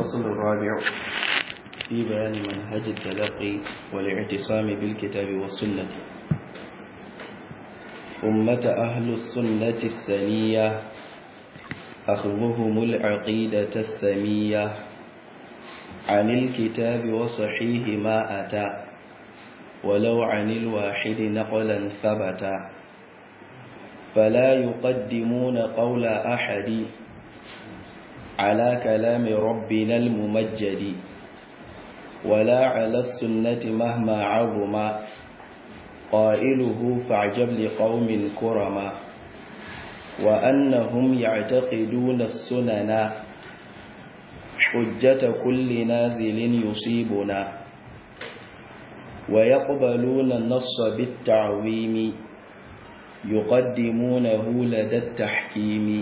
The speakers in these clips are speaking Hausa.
الفصل الرابع في بيان منهج التلقي والاعتصام بالكتاب والسنة أمة أهل السنة السنية أخذهم العقيدة السمية عن الكتاب وصحيح ما أتى ولو عن الواحد نقلا ثبتا فلا يقدمون قول أحد على كلام ربنا الممجد ولا على السنة مهما عظم قائله فاعجب لقوم كرما وأنهم يعتقدون السنن حجة كل نازل يصيبنا ويقبلون النص بالتعويم يقدمونه لدى التحكيم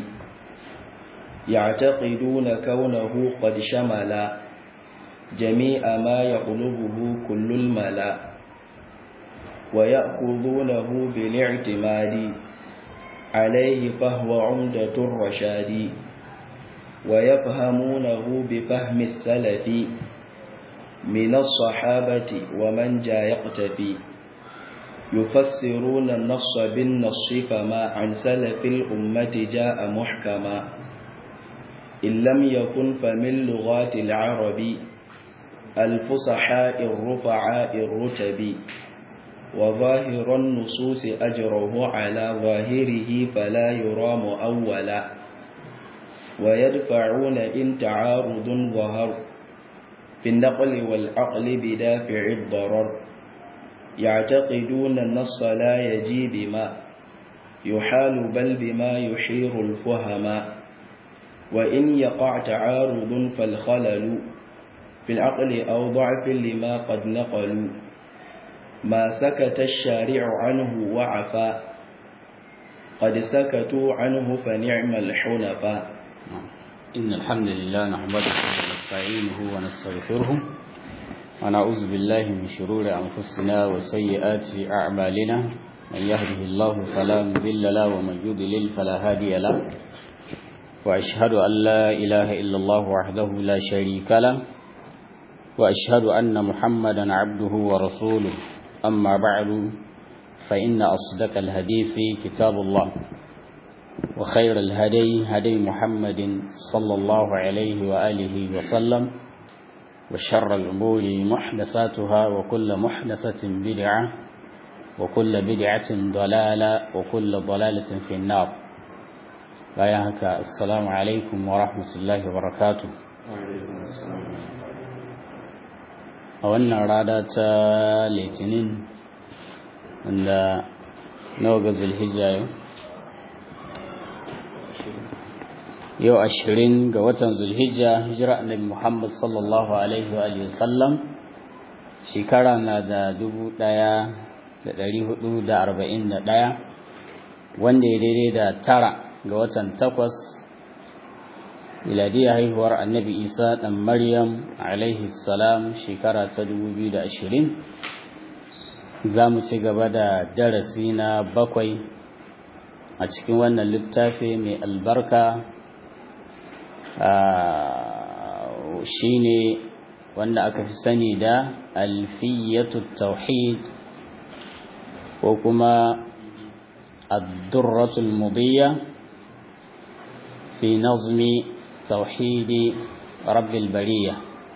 يعتقدون كونه قد شمل جميع ما يطلبه كل الملا ويأخذونه بالاعتماد عليه فهو عمدة الرشاد ويفهمونه بفهم السلف من الصحابة ومن جاء يقتفي يفسرون النص بالنص فما عن سلف الأمة جاء محكما إن لم يكن فمن لغات العرب الفصحاء الرفعاء الرتب وظاهر النصوص أجره على ظاهره فلا يرام أولا ويدفعون إن تعارض ظهر في النقل والعقل بدافع الضرر يعتقدون النص لا يجي بما يحال بل بما يحير الفهما وإن يقع تعارض فالخلل في العقل أو ضعف لما قد نقلوا ما سكت الشارع عنه وعفا قد سكتوا عنه فنعم الحنفاء إن الحمد لله نحمده ونستعينه ونستغفره ونعوذ بالله من شرور أنفسنا وسيئات أعمالنا من يهده الله فلا مضل له ومن يضلل فلا هادي له وأشهد أن لا إله إلا الله وحده لا شريك له وأشهد أن محمدا عبده ورسوله أما بعد فإن أصدق الحديث كتاب الله وخير الهدي هدي محمد صلى الله عليه وآله وسلم وشر الأمور محدثاتها وكل محدثة بدعة وكل بدعة ضلالة وكل ضلالة في النار بايهك السلام عليكم ورحمة الله وبركاته a wannan rada ta litinin wanda nawa ga zulhijja yau yau ashirin ga watan zulhijja hijira annabi muhammad sallallahu alaihi wa sallam shekara na da dubu daya da dari hudu da arba'in da daya wanda ya daidai da tara ga watan takwas miladiyar haihuwar annabi isa ɗan maryam alaihi salam shekara ta 2020 za mu ci gaba da darasi na bakwai a cikin wannan littafi mai albarka shi ne wanda aka fi sani da alfiyatu tauhid ko kuma addurratul mudiyya fi nazmi توحيد رب البرية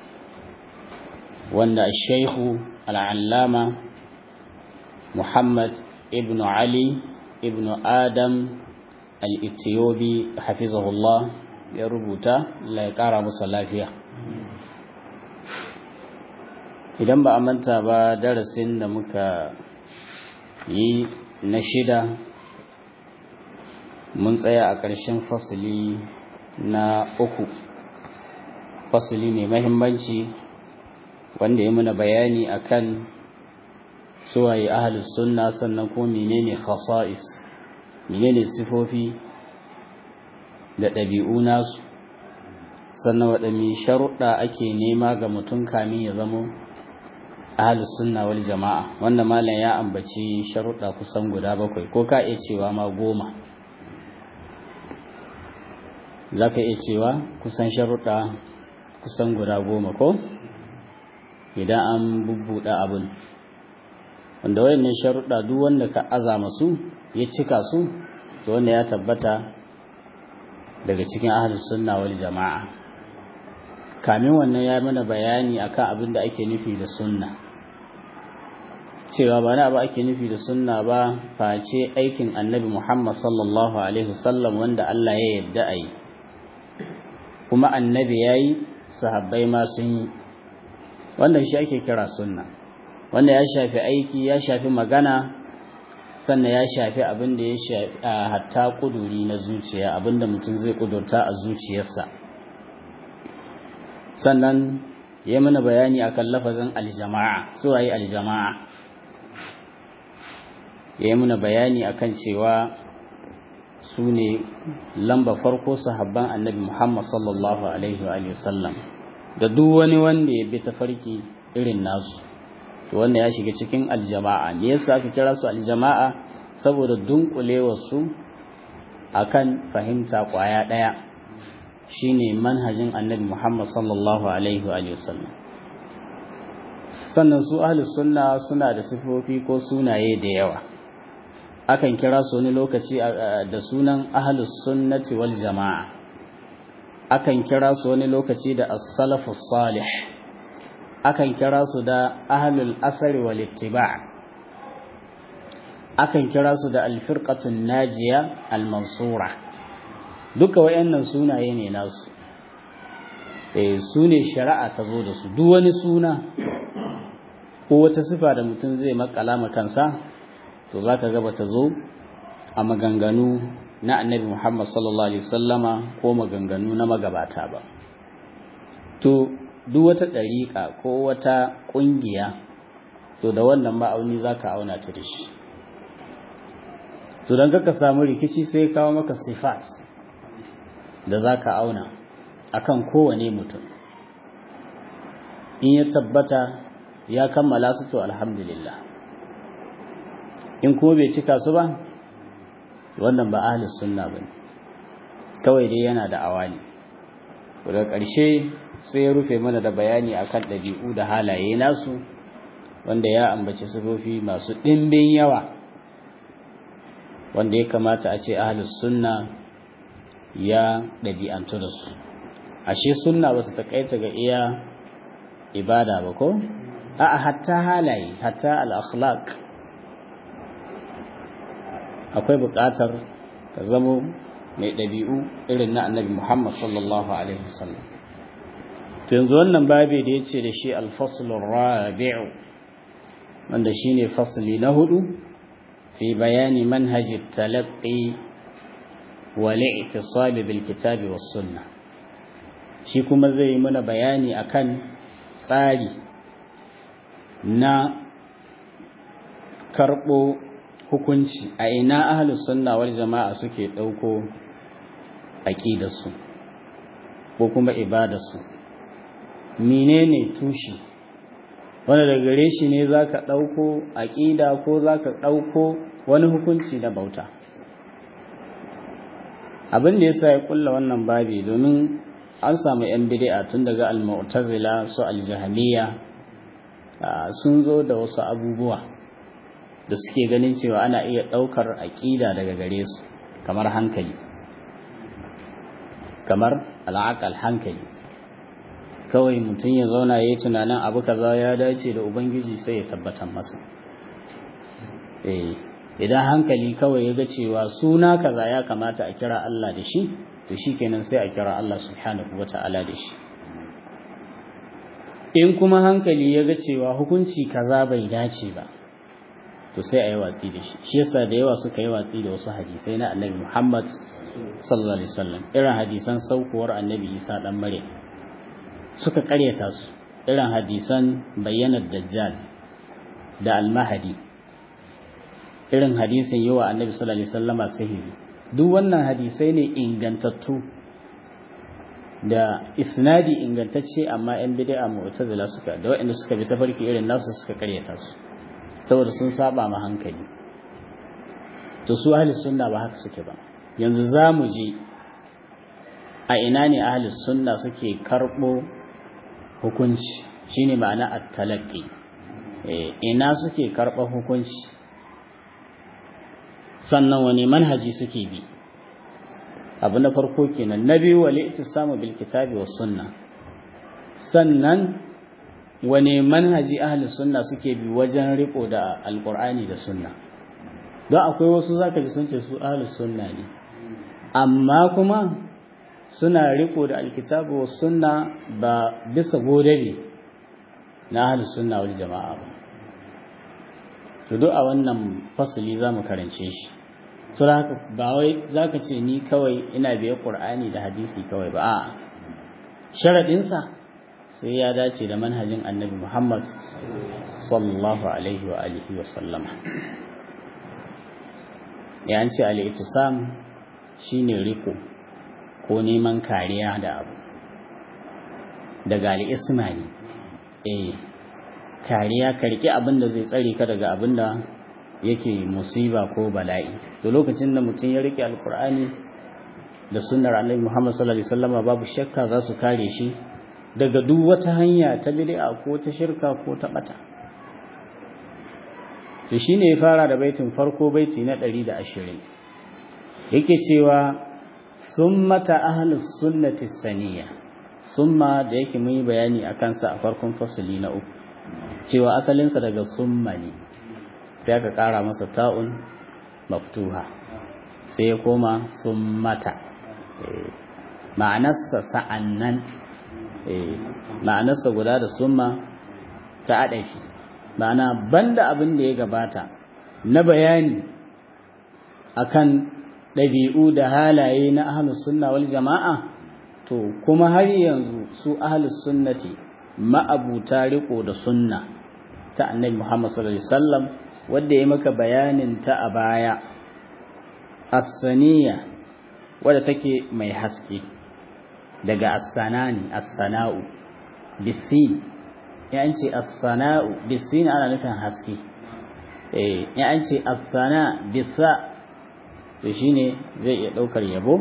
وأن الشيخ العلامة محمد ابن علي ابن آدم الإثيوبي حفظه الله يربط لا يقارى مصلافيا idan ba a manta ba darasin da muka yi na shida mun tsaya a ƙarshen fasili na uku fasili mai mahimmanci wanda ya muna bayani akan suwaye ahalus sunna sannan ko menene khasa'is menene sifofi da ɗabi'u nasu sannan waɗanne sharuɗa ake nema ga mutum kamin ya zamo ahalus sunna wal jama'a wanda malam ya ambaci sharuɗa kusan guda bakwai ko ka iya cewa ma goma za ka iya cewa kusan sharuɗa kusan guda goma ko idan an bubbuɗe abin wanda wayannan sharuɗa duk wanda ka azama su ya cika su to wanda ya tabbata daga cikin ahlus sunna wal jama'a kamin wannan ya mana bayani akan abin da ake nufi da sunna cewa ba na ba ake nufi da sunna ba face aikin annabi Muhammad sallallahu alaihi wasallam wanda Allah ya yarda a yi kuma annabi ya yi sahabbai ma sun yi wannan shi ake kira sunna wanda ya shafi aiki ya shafi magana sannan ya shafi abin da ya shafi hatta kuduri na zuciya abin da mutum zai kudurta a zuciyarsa sannan ya mana bayani akan lafazin aljama'a su waye aljama'a ya yi mana bayani akan cewa su ne lamba farko sahabban annabi Muhammad sallallahu alaihi wa sallam da duk wani wanda ya bi tafarki irin nasu to wanda ya shiga cikin aljama'a me yasa aka kira su aljama'a saboda dunkulewar su akan fahimta kwaya daya shine manhajin annabi Muhammad sallallahu alaihi wa sallam sannan su ahlus sunna suna da sifofi ko sunaye da yawa akan kira su wani lokaci da sunan ahlus sunnati wal jama'a akan kira su wani lokaci da as-salafus salih akan kira su da ahlul asari wal ittiba' akan kira su da al-firqatun najiya al-mansura duka wayannan sunaye ne nasu eh sune shari'a ta zo da su duk wani suna ko wata sifa da mutum zai makala kansa to za ka gaba ta zo a maganganu na annabi Muhammad sallallahu Alaihi wasallama ko maganganu na magabata ba. To, duk wata ɗariƙa ko wata ƙungiya, to da wannan ma'auni za ka auna ta da shi. To, don ka samu rikici sai kawo maka sifat da za ka auna akan kowane mutum. In ya tabbata ya kammala su to alhamdulillah. in kuma bai cika su ba wannan ba ahlus sunna bane kawai dai yana da awali daga ƙarshe sai ya rufe mana da bayani akan ɗabi'u da halaye nasu wanda ya ambaci sifofi masu ɗimbin yawa wanda ya kamata a ce ahlus sunna ya ɗabi'antu da su ashe sunna ba ta taƙaita ga iya ibada ba ko a'a hatta halaye hatta al-akhlaq akwai buƙatar ka zamo mai ɗabi'u irin na annabi Muhammad sallallahu Alaihi wasallam. To yanzu wannan babi da ya ce da shi alfasulun rabi'u wanda shi ne fasuli na hudu fi bayani manhaji talaqqi wa li'tisabi bil kitabi was sunna shi kuma zai yi mana bayani akan tsari na karɓo hukunci a ina ahlus sunna wal jama'a suke dauko aqidarsu ko kuma ibadarsu menene tushi wanda daga gare shi ne zaka dauko aqida ko zaka dauko wani hukunci na bauta abin da yasa ya kulla wannan babi domin an samu yan bid'a tun daga al-mu'tazila su al-jahmiyya sun zo da wasu abubuwa da suke ganin cewa ana iya ɗaukar aƙida daga gare su kamar hankali kamar al'aqal hankali kawai mutum ya zauna ya yi tunanin abu kaza ya dace da ubangiji sai ya tabbatar masa eh idan hankali kawai ya ga cewa suna kaza ya kamata a kira Allah da shi to shikenan sai a kira Allah subhanahu wata'ala da shi in kuma hankali ya ga cewa hukunci kaza bai dace ba to sai a yi watsi da shi shi yasa da yawa suka yi watsi da wasu hadisai na annabi Muhammad sallallahu alaihi wasallam irin hadisan saukuwar annabi Isa dan Maryam suka karyata su irin hadisan bayyanar dajjal da almahadi irin hadisin yawa annabi sallallahu alaihi wasallama sihiri duk wannan hadisai ne ingantattu da isnadi ingantacce amma yan bid'a mu'tazila suka da waɗanda suka bi tafarki irin nasu suka karyata su saboda sun saba ma hankali to su ahli sunna ba haka suke ba yanzu za mu je a ina ne ahli sunna suke karɓo hukunci shine ma'ana at-talaqqi ina suke karɓar hukunci sannan wani manhaji suke bi abu na farko kenan na biyu wali samu bil kitabi was sunna sannan wane manhaji ahli sunna suke bi wajen riko da alqur'ani da sunna don akwai wasu zaka ji sun ce su ahli sunna ne amma kuma suna riko da alkitabu was sunna ba bisa godabe na ahli sunna wal jama'a ba to duk a wannan fasali zamu karance shi to haka ba wai zaka ce ni kawai ina biye qur'ani da hadisi kawai ba a'a sharadin sa sai ya dace da manhajin annabi Muhammad sallallahu alaihi wa alihi wa sallama ya ce al-ittisam shine riko ko neman kariya da abu daga al-isma ne eh kariya ka riƙe abin da zai tsare ka daga abin da yake musiba ko bala'i da lokacin da mutum ya riƙe alkur'ani da sunnar annabi Muhammad sallallahu alaihi wasallam babu shakka za su kare shi daga duk wata hanya ta bid'a ko ta shirka ko ta bata to shine ya fara da baitin farko baiti na 120 yake cewa summata ahlus sunnati saniya summa da yake mun yi bayani akan sa a farkon fasali na uku cewa asalinsa daga summa ne sai aka ƙara masa ta'un maftuha sai ya koma summata ma'anarsa sa'annan ma'anarsa guda da summa ta adafi ma'ana banda abin da ya gabata na bayani akan ɗabi'u da halaye na ahlus sunna wal jama'a to kuma har yanzu su ahlus sunnati ma'abuta riko da sunna ta annabi Muhammad sallallahu alaihi wasallam wanda ya maka bayanin ta a baya as-saniya wadda take mai haske daga as-sanani as-sana'u bisin ya an ce as-sana'u bisin ana nufin haske eh ya an ce as-sana bisa to shine zai iya daukar yabo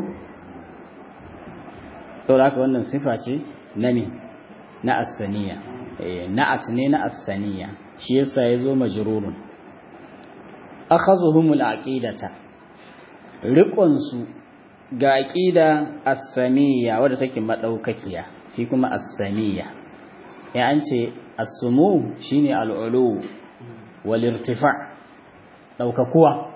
saboda haka wannan sifa ce na me na as-saniya eh na'at ne na as-saniya shi yasa yazo majrurun akhazuhumul aqidata riqon su ga aqida as-samiyya wadda take madaukakiya shi kuma as-samiyya ya an ce as-sumu shine al-ulu wal irtifa' daukakuwa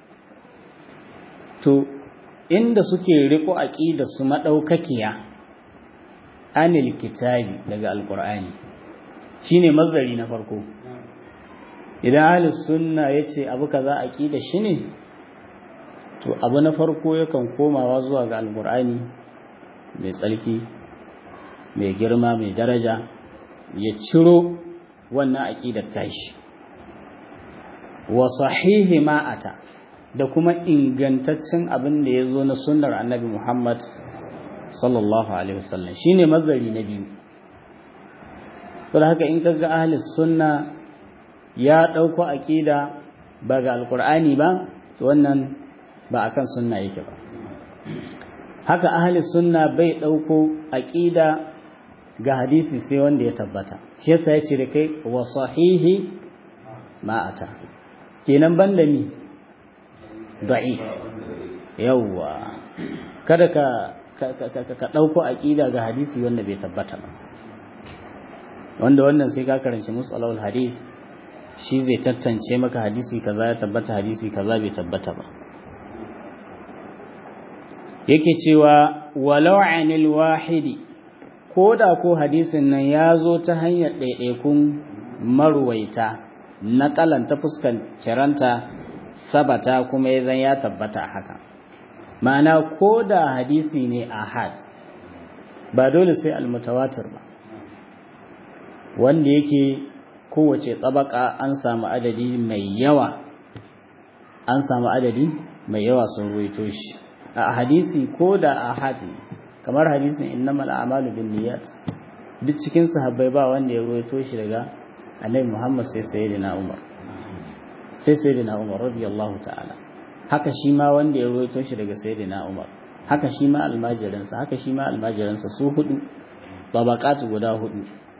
to inda suke riko aqida su madaukakiya anil kitabi daga alqur'ani shine mazari na farko idan ahlus sunna yace abu kaza aqida shine to abu na farko yakan komawa zuwa ga alqur'ani mai tsalki mai girma mai daraja ya ciro wannan aqidar tashi wa sahihi ma'ata da kuma ingantaccen abin da ya zo na sunnar annabi Muhammad sallallahu alaihi wasallam shine mazari na biyu don haka in kaga ahli sunna ya dauko aqida ba ga alqur'ani ba to wannan ba akan sunna yake ba haka ahli sunna bai dauko aqida ga hadisi sai wanda ya tabbata shi yasa yace da kai wa sahihi ma'ata kenan banda mi da'if yawwa kada ka ka ɗauko aƙida ga hadisi wanda bai tabbata ba wanda wannan sai ka karanci musalawul hadis shi zai tantance maka hadisi kaza ya tabbata hadisi kaza bai tabbata ba yake cewa walau anil wahidi ko da ko hadisin nan ya zo ta hanyar ɗaiɗaikun maruwaita na ta fuskan ciranta sabata kuma ya zan ya tabbata haka ma'ana ko da hadisi ne ahad ba dole sai almutawatir ba wanda yake kowace tsabaka an samu adadi mai yawa an samu adadi mai yawa sun ruwaito shi a hadisi ko da ahad kamar hadisin innamal a'malu binniyat duk cikin sahabbai ba wanda ya ruwaito shi daga annabi Muhammad sai sayyidina Umar sai sayyidina Umar radiyallahu ta'ala haka shi ma wanda ya ruwaito shi daga sayyidina Umar haka shi ma almajiransa haka shi ma almajiransa su hudu tabaqatu guda hudu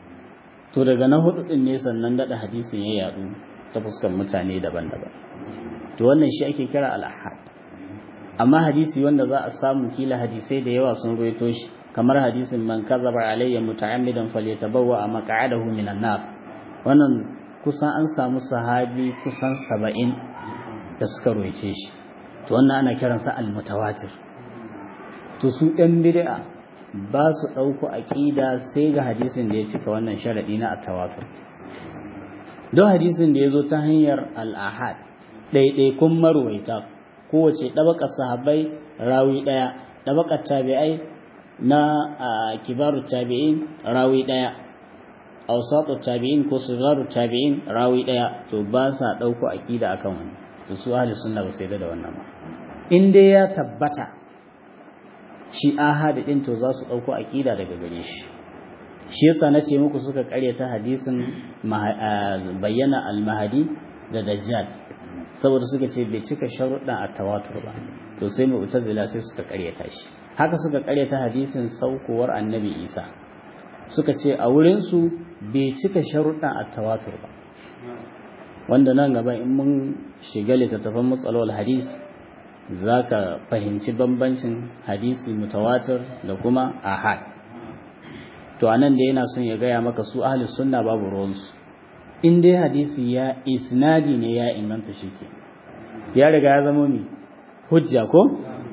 to daga na hudu din ne sannan dada hadisin ya yadu ta fuskar mutane daban-daban to wannan shi ake kira al-ahad amma hadisi wanda za a samu kila hadisai da yawa sun ruwaito shi kamar hadisin man kazaba alayya muta'ammidan falyatabawwa maq'adahu minan nar wannan kusan an samu sahabi kusan 70 da suka ruwaice shi to wannan ana kiransa al-mutawatir to su ɗan bid'a ba su ɗauko aƙida sai ga hadisin da ya cika wannan sharaɗi na at-tawatur don hadisin da ya zo ta hanyar al-ahad ɗaiɗaikun marwaita kowace ɗabakar sahabbai rawi ɗaya ɗabakar tabi'ai na kibaru tabi'in rawi ɗaya ausatu tabi'in ko sigaru tabi'in rawi ɗaya to ba sa ɗauko aƙida akan wani to su ahli sunna ba sai da wannan ba in dai ya tabbata shi ahadi din to za su ɗauko aƙida daga gare shi shi yasa na ce muku suka ƙaryata hadisin bayyana al-mahadi da dajjal saboda suka ce bai cika sharuɗan a tawatur ba to sai mu utazila sai suka ƙaryata shi haka suka ƙaryata hadisin saukowar annabi isa suka ce a wurinsu bai cika sharuɗan a tawatur ba wanda nan gaba in mun shiga littattafan matsalolin hadis za ka fahimci bambancin hadisi mutawatir da kuma ahad to a nan da yana son ya gaya maka su ahli sunna babu ruwansu in dai hadisi ya isnadi ne ya inganta shi ke ya riga ya zama mi hujja ko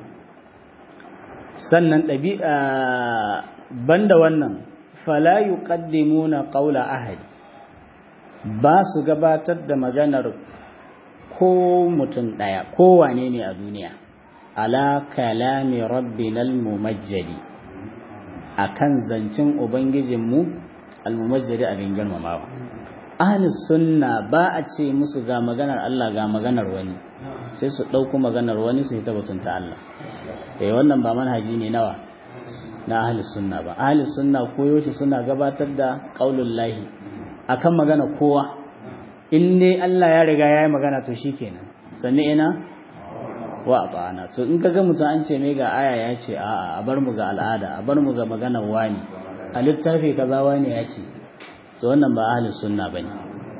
sannan ɗabi'a banda wannan fala yuqaddimuna qawla ahadi ba su gabatar da maganar ko mutum ɗaya ko wane ne a duniya ala kalami rabbinal mumajjadi akan zancin ubangijinmu almumajjadi abin girmamawa ahlus sunna ba a ce musu ga maganar Allah ga maganar wani sai su ɗauko maganar wani su yi tabbatunta Allah eh wannan ba manhaji ne nawa na ahlus sunna ba ahlus sunna koyo shi suna gabatar da qaulul lahi akan magana kowa in dai Allah ya riga ya yi magana to shikenan sannan ina wa ata'ana to in kaga mutum an ce mai ga aya ya ce a'a a bar mu ga al'ada a bar mu ga maganar wani a littafi kaza wani ya ce to wannan ba ahlus sunna bane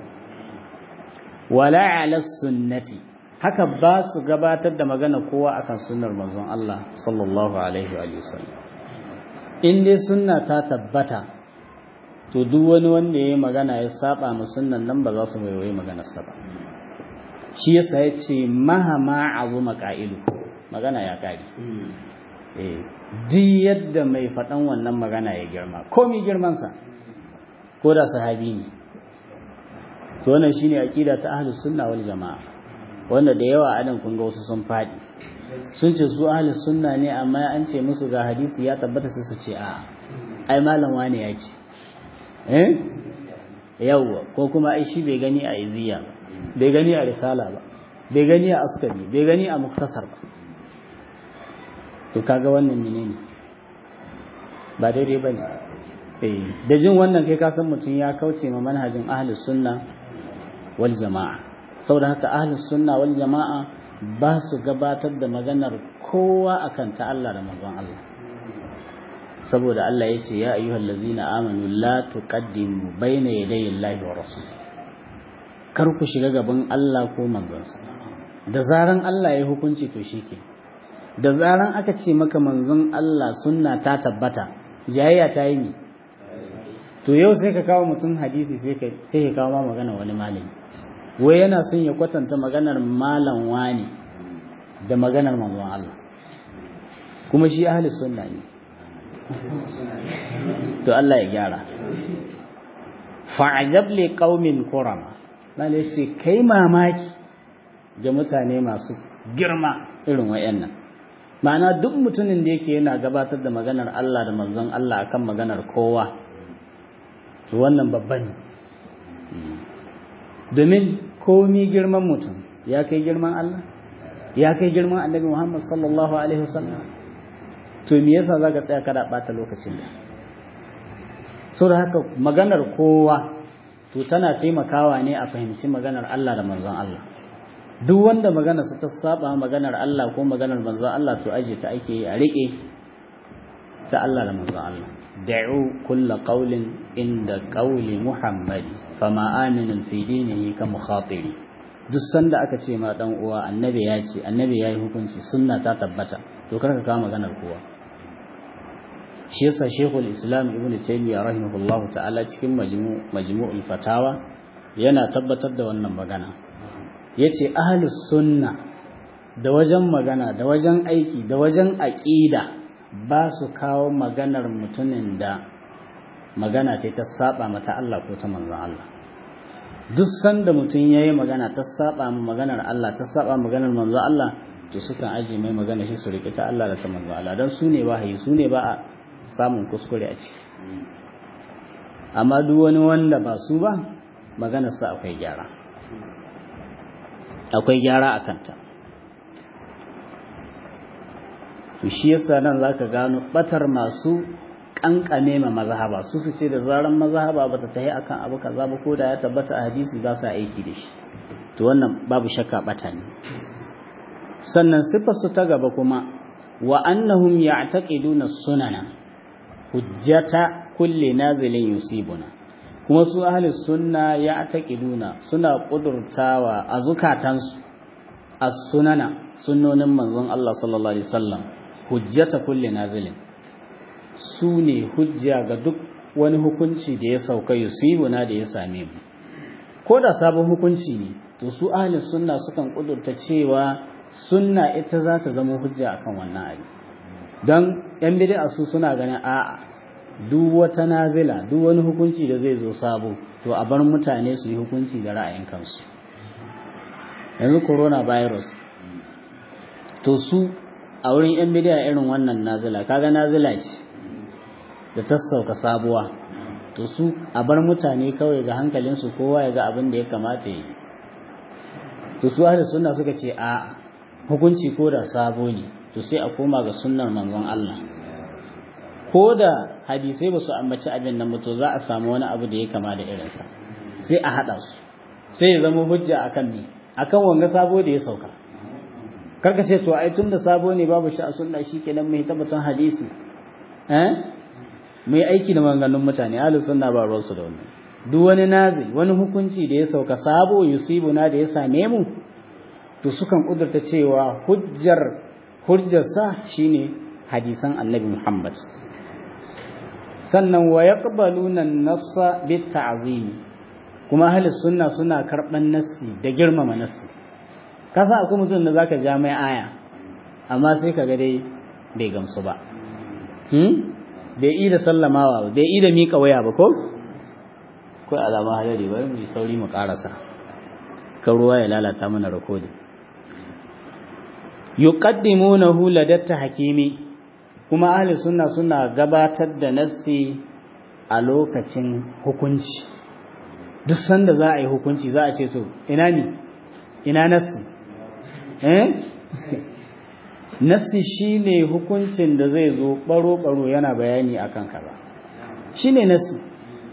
wala ala sunnati haka ba su gabatar da magana kowa akan sunnar manzon Allah sallallahu alaihi wa sallam in dai sunna ta tabbata to duk wani wanda ya yi magana ya saba mu sunnan nan ba za su waiwaye maganarsa ba shi yasa ya ce mahama azuma qa'ilu magana ya kare eh duk yadda mai faɗan wannan magana ya girma komi girmansa ko da sahabi ne to wannan shine aqida ta ahlus sunna wal jamaa wanda da yawa adan kun ga wasu sun faɗi sun ce su ahlus sunna ne amma an ce musu ga hadisi ya tabbata sai su ce a ai malam wane ya ce eh yawwa ko kuma ai shi bai gani a iziya ba bai gani a risala ba bai gani a askari bai gani a muktasar ba to kaga wannan menene ba daidai bane eh da jin wannan kai ka san mutum ya kauce ma manhajin ahlus sunna wal jamaa saboda haka ahlus sunna wal jamaa ba su gabatar da maganar kowa akan ta Allah da manzon Allah saboda Allah ya ce ya ayyuhal ladzina amanu la tuqaddimu baina yadayi Allahi wa rasul kar ku shiga gaban Allah ko manzonsa da zaran Allah ya hukunci to shike da zaran aka ce maka manzon Allah sunna ta tabbata jayayya ta yi ni to yau sai ka kawo mutum hadisi sai ka sai ka kawo ma magana wani malami wai yana son ya kwatanta maganar malam wani da maganar manzon Allah kuma shi ahli sunna ne to Allah ya gyara fa'ajab li qaumin qurama dan yace kai mamaki ga mutane masu girma irin wayannan ma'ana duk mutumin da yake yana gabatar da maganar Allah da manzon Allah akan maganar kowa to wannan babban ne domin komi girman mutum ya kai girman Allah ya kai girman Annabi Muhammad sallallahu alaihi wasallam to me yasa zaka tsaya kada bata lokacin da so da haka maganar kowa to tana taimakawa ne a fahimci maganar Allah da manzon Allah duk wanda magana su ta saba maganar Allah ko maganar manzon Allah to aje ta ake a rike ta Allah da manzon Allah da'u kulla qawlin inda qawli muhammadi fama aminun fi dinihi ka mukhatiri duk sanda aka ce ma dan uwa annabi ya ce annabi yayi hukunci sunna ta tabbata to kar ka kawo maganar kowa shi yasa shekul islam ibnu taymiya rahimahullahu ta'ala cikin majmu majmu'ul fatawa yana tabbatar da wannan magana yace ahlus sunna da wajen magana da wajen aiki da wajen aqida ba su kawo maganar mutumin da magana ce ta saba mata Allah ko ta manzon Allah duk sanda mutum yayi magana ta saba maganar Allah ta saba maganar manzon Allah to sukan aje mai magana shi su rike ta Allah da ta manzon Allah dan su ne wahayi su ne ba a samun kuskure a ciki amma duk wani wanda ba su ba maganarsa akwai gyara akwai gyara a kanta to shi yasa nan zaka gano batar masu kankame ma mazhaba su su ce da zaran mazhaba bata tahi akan abu kaza ba ko da ya tabbata a hadisi ba sa aiki da shi to wannan babu shakka bata ne sannan sifar su ta gaba kuma wa annahum ya'taqiduna sunana hujjata kulli nazilin yusibuna kuma su ahli sunna ya'taqiduna suna kudurtawa a zukatansu as-sunana sunnonin manzon Allah sallallahu alaihi wasallam hujjata kulli nazilin su ne hujja ga duk wani hukunci da ya sauka yusibuna da ya same mu ko da sabon hukunci ne to su ahli sunna sukan kudurta cewa sunna ita za ta zama hujja akan wannan abu don yan bid'a su suna ganin a'a duk wata nazila duk wani hukunci da zai zo sabo to a bar mutane su yi hukunci da ra'ayin kansu yanzu coronavirus to su a wurin yan bid'a irin wannan nazila kaga nazila ce da ta sauka sabuwa to su a bar mutane kawai ga hankalinsu kowa ya ga abin da ya kamata yi to su ahli sunna suka ce a hukunci ko da sabo ne to sai a koma ga sunnar manzon Allah ko da hadisai ba su ambaci abin nan to za a samu wani abu da ya kama da irinsa sai a haɗa su sai ya zama hujja akan ni akan wanga sabo da ya sauka karka ce to ai tunda sabo ne babu shi a sunna shikenan mai tabbatar hadisi eh mai aiki da maganganun mutane ahlus sunna ba ruwan su da wannan duk wani nazil wani hukunci da ya sauka sabo yusibuna da ya same mu to sukan kudurta cewa hujjar hujjarsa shine hadisan annabi Muhammad sannan wa yaqbaluna an-nassa bit-ta'zim kuma ahli sunna suna karban nassi da girmama nassi kasa akwai mutum da zaka ja mai aya amma sai kaga dai bai gamsu ba hmm bai yi da sallamawa ba bai yi da mika waya ba ko kai alama hadari bari mu sauri mu karasa kan ruwa ya lalata mana rakodin yuqaddimunahu ladatta hakimi kuma ahli sunna suna gabatar da nassi a lokacin hukunci duk sanda za a yi hukunci za a ce to ina ni ina nassi eh nassi shine hukuncin da zai zo baro baro yana bayani akan kaza shine nassi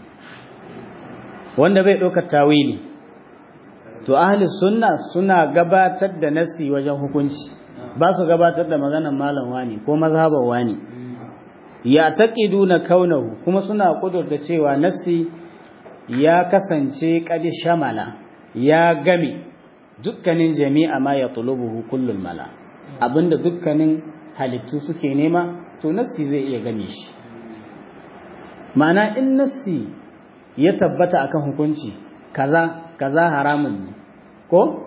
wanda bai ɗaukar tawili to ahli sunna suna gabatar da nassi wajen hukunci ba su gabatar da maganar malam wani ko mazhabar wani ya taqiduna kaunahu kuma suna kudurta cewa nassi ya kasance kadi shamala ya game dukkanin jami'a ma ya tulubuhu kullul mala abinda dukkanin halittu suke nema to nassi zai iya game shi ma'ana in nassi ya tabbata akan hukunci kaza kaza haramun ne ko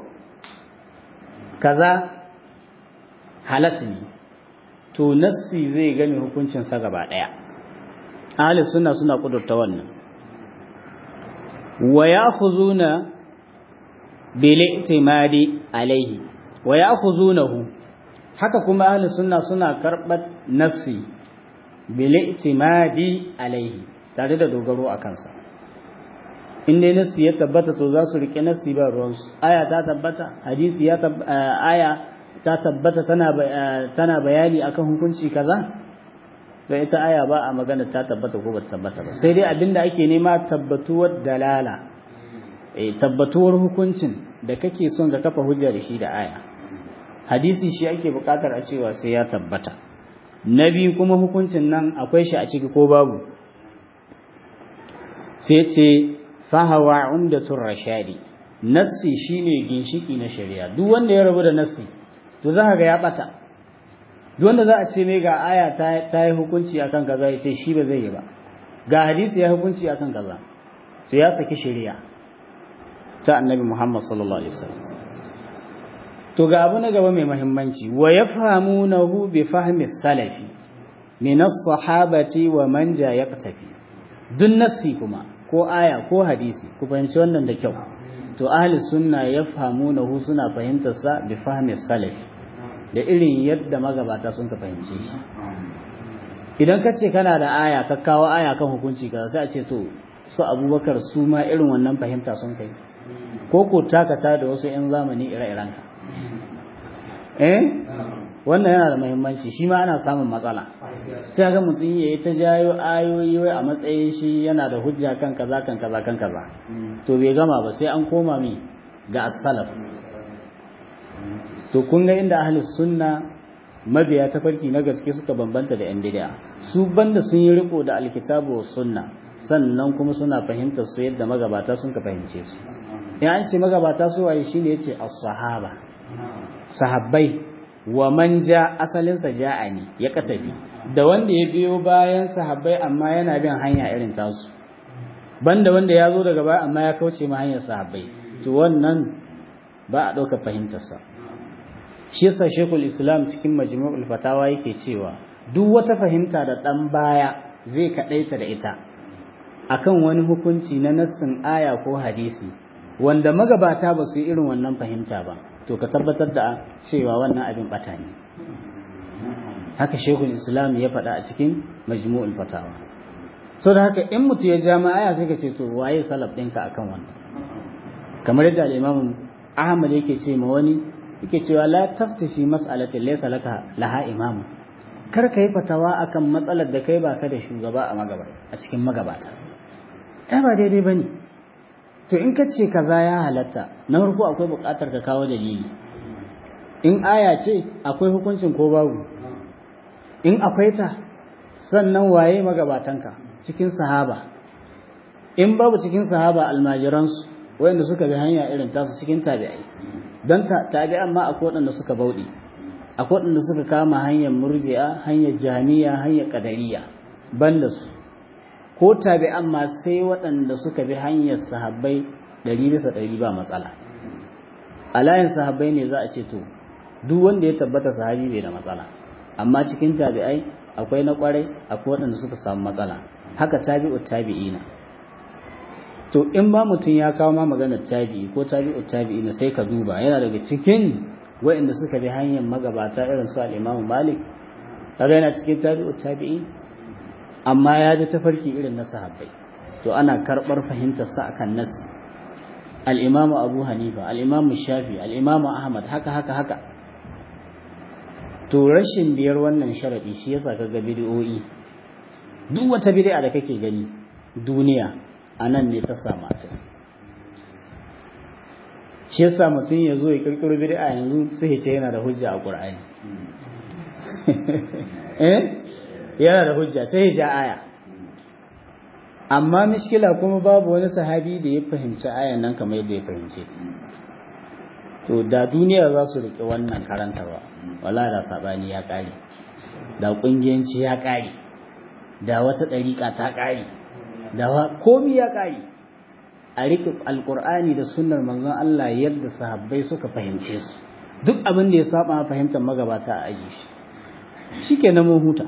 kaza halat ne to nassi zai gane hukuncinsa gaba ɗaya ahli sunna suna kudurta wannan wa ya'khuzuna bil i'timadi alaihi wa ya'khuzunahu haka kuma ahli sunna suna karɓar nassi bil i'timadi alaihi tare da dogaro a kansa in dai nassi ya tabbata to za su rike nassi ba ruwansu aya ta tabbata hadisi ya aya ta tabbata tana bayani akan hukunci kaza da ita aya ba a magana ta tabbata ko ba ta tabbata ba sai dai abinda ake nema tabbatuwar dalala eh tabbatuwar hukuncin da kake son ka kafa hujja da shi da aya hadisi shi ake bukatar a cewa sai ya tabbata na biyu kuma hukuncin nan akwai shi a ciki ko babu sai ce fahawa umdatur rashadi nassi shine ginshiki na shari'a duk wanda ya rabu da nassi to za ga ya bata duk wanda za a ce mai ga aya ta yi hukunci akan kaza ya ce shi ba zai yi ba ga hadisi ya hukunci akan kaza to ya saki shari'a ta annabi Muhammad sallallahu alaihi wasallam to ga abu na gaba mai muhimmanci wa yafhamunahu bi fahmi salafi min as-sahabati wa man ja yaqtafi duk nassi kuma ko aya ko hadisi ku fahimci wannan da kyau to ahli sunna yafhamunahu suna fahimtar sa bi fahmi salafi da irin yadda magabata sun ka fahimce shi idan ka ce kana da aya ka kawo aya kan hukunci ka sai a ce to su abubakar su ma irin wannan fahimta sun kai ko ko takata da wasu 'yan zamani ire-iren ka eh wannan yana da muhimmanci shi ma ana samun matsala sai ga mutum ya yi ta jayo ayoyi wai a matsayin shi yana da hujja kan kaza kan kaza kan kaza to bai gama ba sai an koma mi ga as-salaf to kun ga inda ahli sunna mabiya ta farki na gaske suka bambanta da yan bid'a su banda sun yi riko da alkitabu was sunna sannan kuma suna fahimtar su yadda magabata sun ka fahimce su ya an ce magabata su waye shine yace as-sahaba sahabbai wa man ja asalin sa ja'ani ya katabi da wanda ya biyo bayan sahabbai amma yana bin hanya irin tasu banda wanda ya zo daga baya amma ya kauce ma hanyar sahabbai to wannan ba a ɗauka fahimtarsa shi yasa shekul islam cikin majmu'ul fatawa yake cewa duk wata fahimta da ɗan baya zai kaɗaita da ita akan wani hukunci na nassin aya ko hadisi wanda magabata ba su yi irin wannan fahimta ba to ka tabbatar da cewa wannan abin bata ne haka shekul islam ya faɗa a cikin majmu'ul fatawa so da haka in mutu ya ja ma aya sai ka ce to waye salaf ɗinka akan wannan kamar yadda al-imam ahmad yake ce ma wani yake cewa la taftafi mas'alatin laysa laka laha imam kar ka yi fatawa akan matsalar da kai baka da shugaba a magaba a cikin magabata ai ba daidai bane to in ka ce kaza ya halatta na farko akwai buƙatar ka kawo dalili in aya ce akwai hukuncin ko babu in akwai ta sannan waye magabatanka cikin sahaba in babu cikin sahaba almajiransu wayanda suka bi hanya irin tasu cikin tabi'ai don tabi'an ma akwai waɗanda suka bauɗe akwai waɗanda suka kama hanyar murji'a hanyar jami'a hanyar ƙadariya banda su ko tabi'an ma sai waɗanda suka bi hanyar sahabbai ɗari bisa ɗari ba matsala a layin sahabbai ne za a ce to duk wanda ya tabbata sahabi bai da matsala amma cikin tabi'ai akwai na ƙwarai akwai waɗanda suka samu matsala haka tabi'u tabi'ina to in ba mutum ya kawo ma maganar tabi'i ko tabi'u tabi'ina sai ka duba yana daga cikin waɗanda suka bi hanyar magabata irin su al-Imam Malik kaga yana cikin tabi'u tabi'i amma ya bi tafarki irin na sahabbai to ana karɓar fahimtar sa akan nas al-Imam Abu Hanifa al-Imam Shafi al-Imam Ahmad haka haka haka to rashin biyar wannan sharadi shi yasa kaga bid'o'i duk wata bid'a da kake gani duniya anan ne ta samu asali shi yasa mutum ya zo ya kirkiro bid'a yanzu sai ya ce yana da hujja a Qur'ani eh yana da hujja sai ya ja aya amma mishkila kuma babu wani sahabi da ya fahimci ayan nan kamar yadda ya fahimce ta to da duniya za su riƙe wannan karantarwa wala da sabani ya ƙare da ƙungiyanci ya ƙare da wata ɗariƙa ta ƙare da komi ya ƙare a riƙe alƙur'ani da sunnar manzon Allah yadda sahabbai suka fahimce su duk abin da ya saba fahimtar magabata a aji shi shikenan mun huta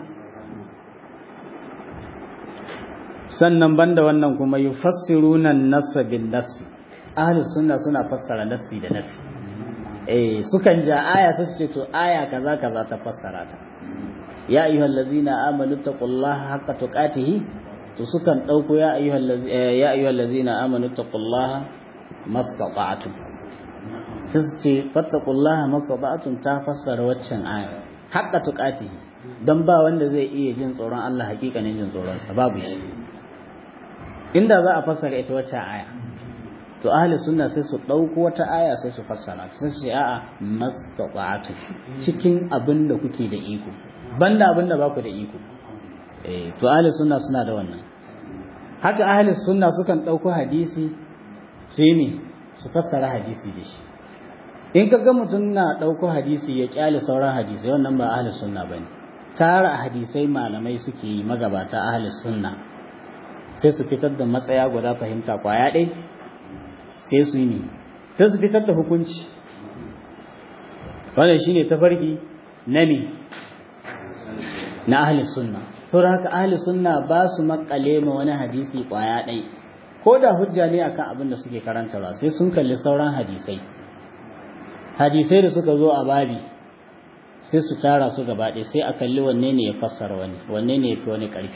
sannan banda wannan kuma yufassiruna an-nassa bin-nassi ahlus sunna suna fassara nassi da nassi eh sukan ja aya sai su ce to aya kaza kaza ta fassara ta ya ayyuhal ladzina amanu taqullaha haqqa tuqatihi to sukan dauko ya ayyuhal ya ayyuhal ladzina amanu taqullaha mastata'tum sai su ce fattaqullaha mastata'tum ta fassara waccan aya haqqa tuqatihi dan ba wanda zai iya jin tsoron Allah hakikanin jin tsoron sa babu shi inda za a fassara ita waccan aya to ahli sunna sai su ɗauko wata aya sai su fassara sai su ce a'a mastata'tu cikin abin da kuke da iko banda abin da baku da iko eh to ahli sunna suna da wannan haka ahli sunna sukan dauko hadisi su yi su fassara hadisi da shi in ka ga mutum na dauko hadisi ya kyale sauran hadisi wannan ba ahli sunna bane tara hadisai malamai suke yi magabata ahli sunna sai su fitar da matsaya guda fahimta kwaya ɗai sai su yi ne sai su fitar da hukunci wannan shine tafarki na ne na ahli sunna saboda haka ahli sunna ba su makale ma wani hadisi kwaya ɗai ko da hujja ne akan abin da suke karantarwa sai sun kalli sauran hadisai hadisai da suka zo a babi sai su tara su gaba ɗaya sai a kalli wanne ne ya fassara wani wanne ne ya fi wani ƙarfi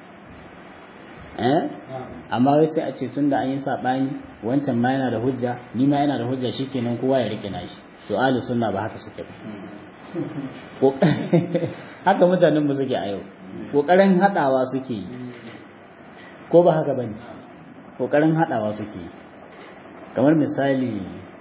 amma wai sai a ce tun da an yi saɓani wancan ma yana da hujja ni ma yana da hujja shikenan kowa ya rike nashi to ahli sunna ba haka suke ba haka mutanen mu suke a yau kokarin hadawa suke yi ko ba haka bane kokarin hadawa suke yi kamar misali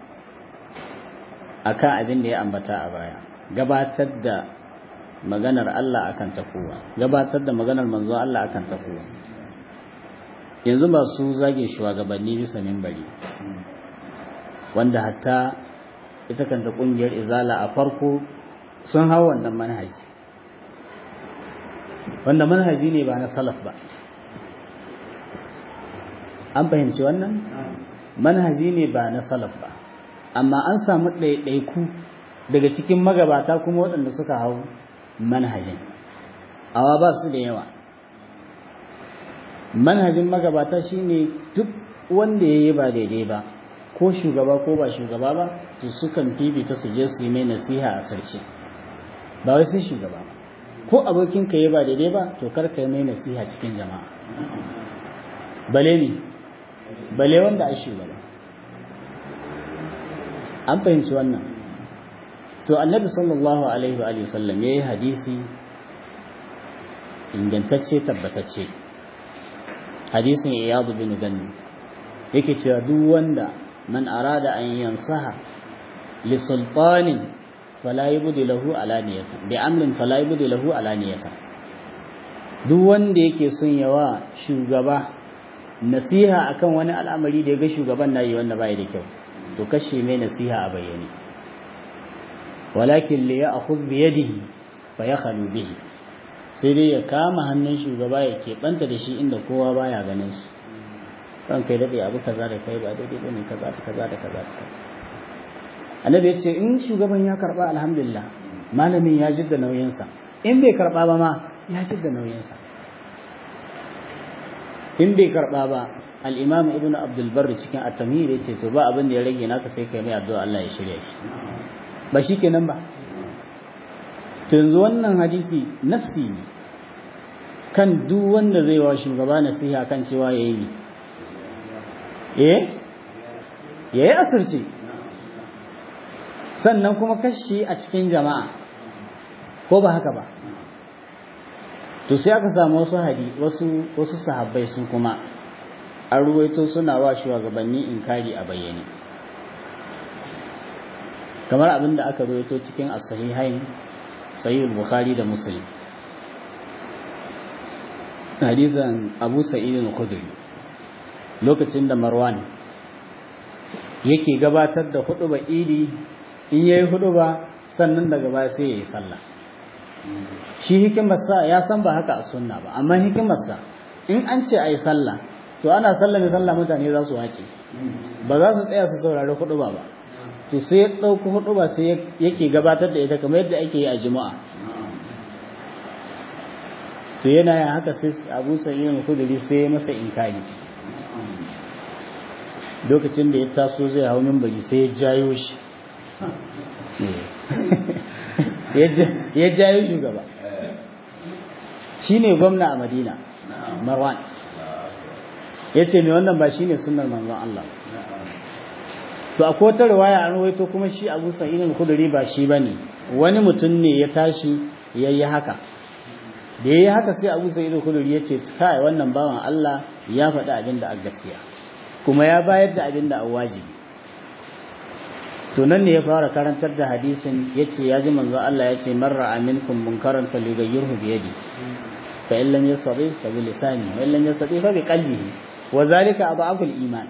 akan abin da ya ambata a baya gabatar da maganar Allah akan ta kowa gabatar da maganar manzon Allah akan ta kowa yanzu ba su zage shugabanni bisa mimbari wanda hatta ita kanta kungiyar izala a farko sun hau wannan manhaji wanda manhaji ne ba na salaf ba an fahimci wannan manhaji ne ba na salaf ba amma an samu ɗaiɗaiku daga cikin magabata kuma waɗanda suka hau manhajin awa ba su da yawa manhajin magabata shine duk wanda ya yi ba daidai ba ko shugaba ko ba shugaba ba to sukan fifita su je su yi mai nasiha a sarki ba wai sai shugaba ba ko abokinka ya ba daidai ba to kar ka yi mai nasiha cikin jama'a bale ne bale wanda a shugaba an fahimci wannan to annabi sallallahu alaihi wa sallam ya yi hadisi ingantacce tabbatacce hadisin iyadu bin ganni yake cewa duk wanda man arada an yansaha li sultanin fala yubdi lahu alaniyatan bi amrin fala yubdi lahu alaniyatan duk wanda yake son yawa shugaba nasiha akan wani al'amari da ya ga shugaban nayi wanda bai da kyau to kashe mai nasiha a bayyane walakin li ya'khudh bi yadihi fa yakhlu bihi sai dai ya kama hannun shugaba ya keɓanta da shi inda kowa baya ganin su ran kai daɗe abu kaza da kai ba daidai bane kaza da kaza da kaza da annabi ya ce in shugaban ya karɓa alhamdulillah malamin ya jidda nauyinsa in bai karɓa ba ma ya jidda nauyinsa in bai karɓa ba al-imam ibnu abdul barr cikin at-tamhid ya ce to ba abin da ya rage naka sai kai mai addu'a Allah ya shirya shi ba shikenan ba yanzu wannan hadisi nafsi ne kan duk wanda zai wa shugaba nasiha kan cewa ya yi eh ya yi asirce sannan kuma kashi a cikin jama'a ko ba haka ba to sai aka samu wasu hadi wasu wasu sahabbai su kuma an ruwaito suna wa shugabanni inkari a bayyane kamar abin da aka ruwaito cikin as-sahihain sahih bukhari da muslim hadisan abu sa'id al-khudri lokacin da marwan yake gabatar da huduba idi in yayi huduba sannan daga baya sai yayi sallah shi hikimarsa ya san ba haka a sunna ba amma hikimarsa in an ce ayi sallah to ana sallah ne sallah mutane za su wace ba za su tsaya su saurari huduba ba to sai ya ɗauki hudu ba sai yake gabatar da ita kamar yadda ake yi a jima'a to yana yin haka sai abu sa'in kuduri sai ya masa inkari lokacin da ya taso zai hau mimbari sai ya jayo shi ya jayo shugaba shi ne gwamna a madina marwan ya ce mai wannan ba shi ne sunar manzon Allah to akwai wata riwaya an rawaito kuma shi Abu Sa'id al-Khudri ba shi bane wani mutum ne ya tashi yayi haka da yayi haka sai Abu Sa'id al-Khudri ya ce kai wannan bawan Allah ya faɗi abin da a gaskiya kuma ya bayar da abin da a wajibi to nan ne ya fara karantar da hadisin yace ya ji manzo Allah yace marra aminkum munkaran falyughayyirhu bi yadi fa in lam yastati fa bi lisani wa in lam yastati fa bi qalbihi wa zalika adhafu al-iman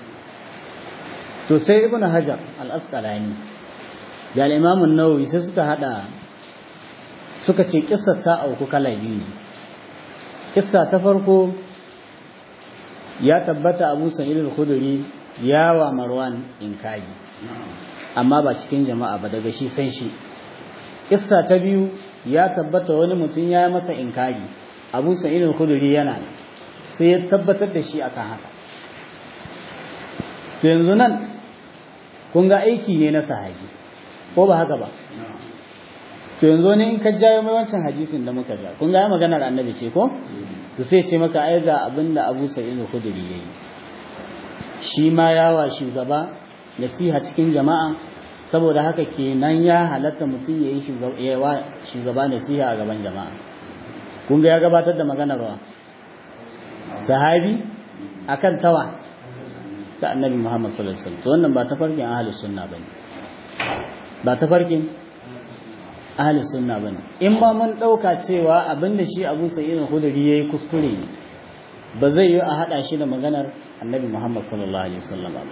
to sai ibnu hajar al-asqalani da al-imam an-nawawi sai suka hada suka ce kissar ta auku kala biyu ne kissa ta farko ya tabbata Abu Sa'id al-Khudri ya wa Marwan inkari amma ba cikin jama'a ba daga shi san shi kissa ta biyu ya tabbata wani mutum ya masa inkari Abu Sa'id al-Khudri yana sai ya tabbatar da shi akan haka to yanzu nan kun ga aiki ne na sahabi ko ba haka ba to yanzu ne in ka jayo mai wancan hadisin da muka ja kun ga maganar annabi ce ko to sai ce maka ai ga abinda Abu Sa'id al-Khudri yayi shi ma yawa shugaba nasiha cikin jama'a saboda haka kenan ya halatta mutum yayi shugaba yawa shugaba nasiha a gaban jama'a kun ga ya gabatar da maganar wa sahabi akan tawa ta annabi Muhammad sallallahu alaihi wasallam to wannan ba ta farkin ahlus sunna bane ba ta farkin ahlus sunna bane in ma mun dauka cewa abinda shi Abu Sa'id al-Khudri yayi kuskure ne ba zai yi a hada shi da maganar Annabi Muhammad sallallahu alaihi wasallam ba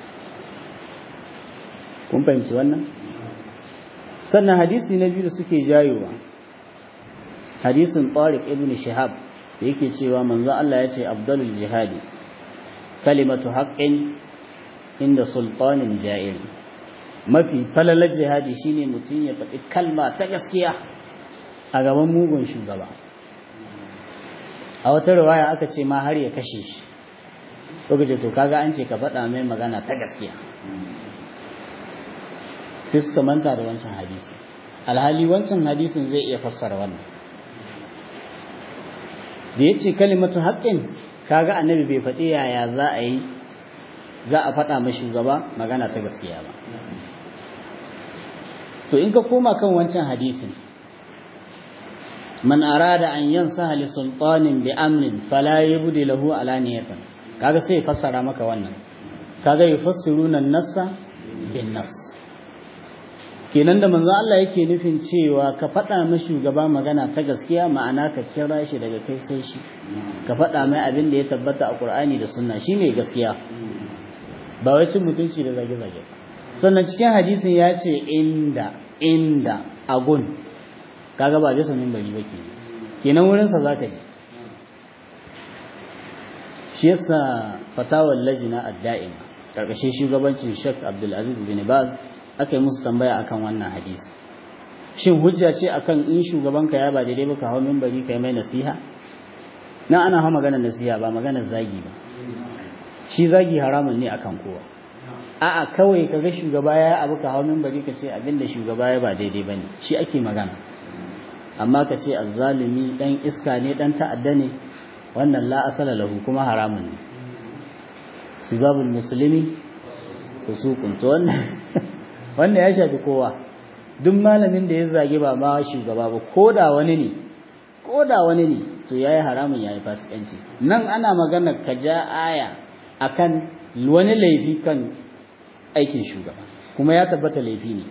kun fahimci wannan sannan hadisi na biyu da suke jayowa hadisin Tariq ibn Shihab da yake cewa manzon Allah ya ce afdalul jihadi kalimatu haqqin inda sultanin ja'ir mafi falalar jihadi shine mutum ya faɗi kalma ta gaskiya a gaban mugun shugaba a wata riwaya aka ce ma har ya kashe shi lokaci to kaga an ce ka faɗa mai magana ta gaskiya sai suka manta da wancan hadisi alhali wancan hadisin zai iya fassara wannan da ya ce kalimatu haƙƙin kaga annabi bai faɗi yaya za a yi za a faɗa mai shugaba magana ta gaskiya ba to in ka koma kan wancan hadisin man arada an yansaha li sultanin bi amrin fala yubdi lahu alaniyatan kaga sai fassara maka wannan kaga yufassiruna an-nassa bin nass kenan da manzo Allah yake nufin cewa ka faɗa mai shugaba magana ta gaskiya ma'ana ka kira shi daga kai sai shi ka faɗa mai abin da ya tabbata a Qur'ani da Sunna shine gaskiya ba wai cin mutunci da zage-zage sannan cikin hadisin ya ce inda inda agun kaga ba bisa minbari ba ke kenan wurinsa za ka ji shi yasa fatawar lajina adda'ima karkashin shugabancin Sheikh Abdulaziz bin Baz aka yi musu tambaya akan wannan hadisi shin hujja ce akan in shugabanka ya ba daidai ba ka hau minbari kai mai nasiha nan ana hau maganar nasiha ba maganar zagi ba shi zagi haramun ne akan kowa a'a kawai kaga shugaba ya abu ka hau minbari ka ce abinda shugaba ya ba daidai bane shi ake magana amma ka ce azzalumi dan iska ne dan ta'adda ne wannan la asala lahu kuma haramun ne sibabul muslimi fusuqun to wannan wannan ya shafi kowa duk malamin da ya zage ba ma shugaba ba koda wani ne koda wani ne to yayi haramun yayi fasikanci nan ana magana ka ja aya akan wani laifi kan aikin shugaba kuma ya tabbata laifi ne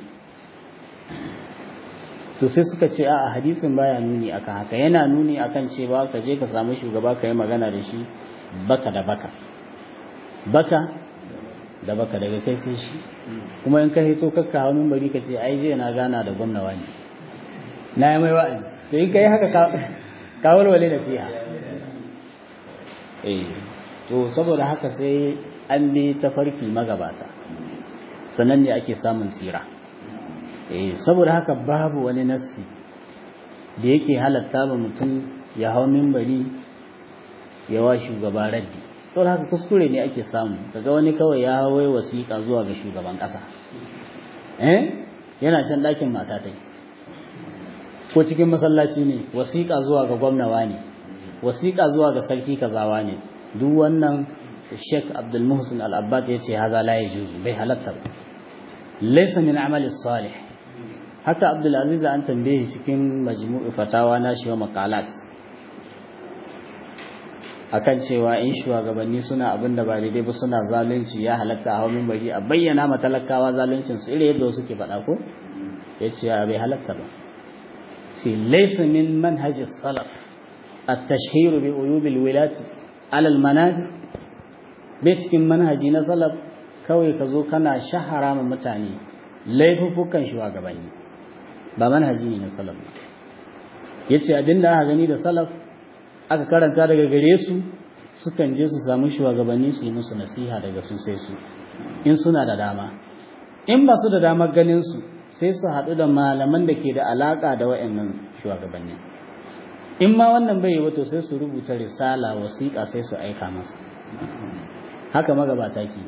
to sai suka ce a hadisin baya nuni akan haka yana nuni akan cewa ka je ka samu shugaba ka yi magana da shi baka da baka baka da baka daga kai sai shi kuma in ka hito kakka hau bari ka ce ai je na gana da gwamna wani na yi mai wa'azi to in ka yi haka ka walwale da siya eh to saboda haka sai an bi tafarki magabata sannan ne ake samun tsira eh saboda haka babu wani nassi da yake halatta ba mutum ya hau minbari ya wa shugaba raddi saboda haka kuskure ne ake samu kaga wani kawai ya hawai wasiƙa zuwa ga shugaban ƙasa eh yana can ɗakin matatai ko cikin masallaci ne wasiƙa zuwa ga gwamnawa ne wasiƙa zuwa ga sarki kazawa ne duk wannan Sheikh Abdul Muhsin Al-Abbad yace haza la yajuzu bai halatta ba laysa min amali salih haka Abdul Aziz an tambaye cikin majmu'u fatawa na shi wa maqalat akan cewa in shugabanni suna abin da ba daidai ba suna zalunci ya halatta a hawan bari a bayyana ma talakawa zaluncin su irin yadda suke faɗa ko ya ce bai halatta ba sai laysa min manhaj salaf at-tashhir bi uyub al-wilat ala al-manabir bai cikin manhaji na salaf kawai ka zo kana shahara ma mutane laifukan shugabanni ba manhaji ne na salaf yace abinda aka gani da salaf aka karanta daga gare su sukan je su samu shugabanni su yi musu nasiha daga su sai su in suna da dama in ba su da damar ganin su sai su haɗu da malaman da ke da alaƙa da wa'annan shugabanni in ma wannan bai yi wato sai su rubuta risala wasiƙa sai su aika masa haka magabata ke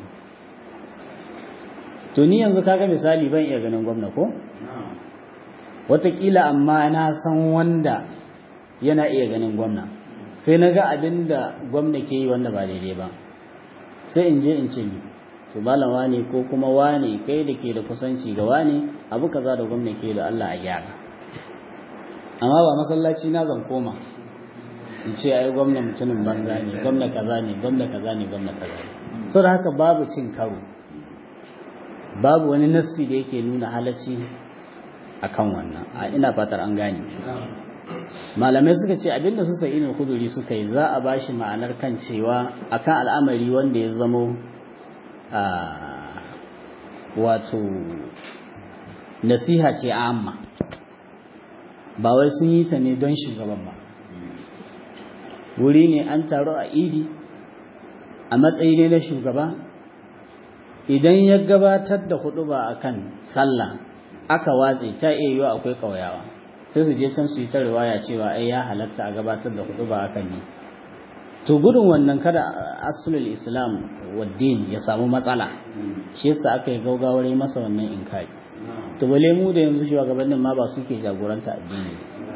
to ni yanzu kaga misali ban iya ganin gwamna ko wataƙila amma na san wanda yana iya ganin gwamna sai na ga abin da gwamna ke yi wanda ba daidai ba sai in je in ce ni to malam wane ko kuma wane kai da ke da kusanci ga wane abu kaza da gwamna ke da Allah a gyara amma ba masallaci na zan koma in ce ai gwamna mutumin banza ne gwamna kaza ne gwamna kaza ne gwamna kaza ne so da haka babu cin karo babu wani nassi da yake nuna halacci akan wannan a ina fatar an gane malamai suka ce abinda su sai ina kuduri suka yi za a bashi ma'anar kan cewa akan al'amari wanda ya zamo wato nasiha ce amma ba wai sun yi ta ne don shugaban ba wuri ne an taru a idi a matsayi ne na shugaba idan ya gabatar da hudu ba akan sallah aka watse ta iya yiwa akwai ƙauyawa sai su je can su yi ta riwaya cewa ai ya halatta a gabatar da hudu ba akan ne to gudun wannan kada asulul islam waddin ya samu matsala shi yasa aka yi gaugawar yi masa wannan inkari to bale mu da yanzu shugabannin ma ba suke jagoranta addini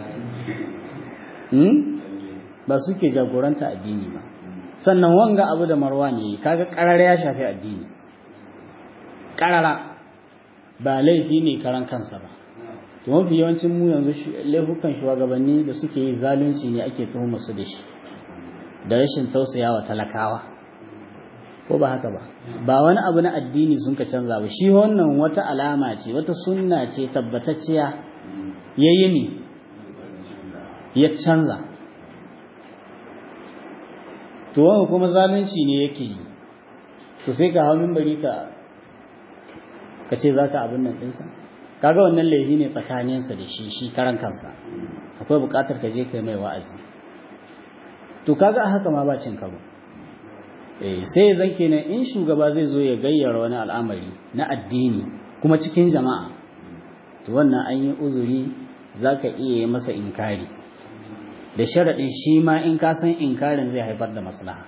hmm? ba suke jagoranta addini ba sannan wanga abu da marwa ne kaga karara ya shafi addini karara ba laifi ne karan kansa ba to mafi yawancin mu yanzu laifukan shugabanni da suke yi zalunci ne ake tuhumar su da shi da rashin tausayawa talakawa ko ba haka ba ba wani abu na addini sun ka canza ba shi wannan wata alama ce wata sunna ce tabbatacciya yayi ne ya canza to wanda kuma zalunci ne yake yi to sai ka hau mimbari ka ka ce za ka abin nan ɗinsa kaga wannan laifi ne tsakaninsa da shi shi karan kansa akwai buƙatar ka je kai mai wa'azi to kaga a haka ma ba cin karo eh sai zan kenan in shugaba zai zo ya gayyara wani al'amari na addini kuma cikin jama'a to wannan an yi uzuri zaka iya yi masa inkari da sharaɗin shi ma in ka san inkarin zai haifar da maslaha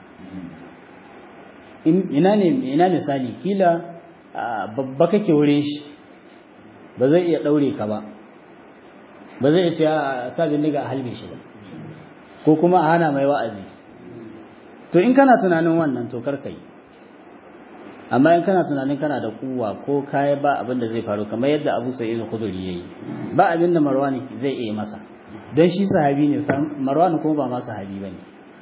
ina ne ina misali kila babba kake wurin shi ba zai iya ɗaure ka ba ba zai iya ce a sa bindiga a halbe shi ba ko kuma a hana mai wa'azi to in kana tunanin wannan to karka yi amma in kana tunanin kana da kuwa ko kaya ba abin da zai faru kamar yadda abu sa'id al-khudri yayi ba abin da marwani zai iya masa don shi sahabi ne marwani kuma ba ma sahabi bane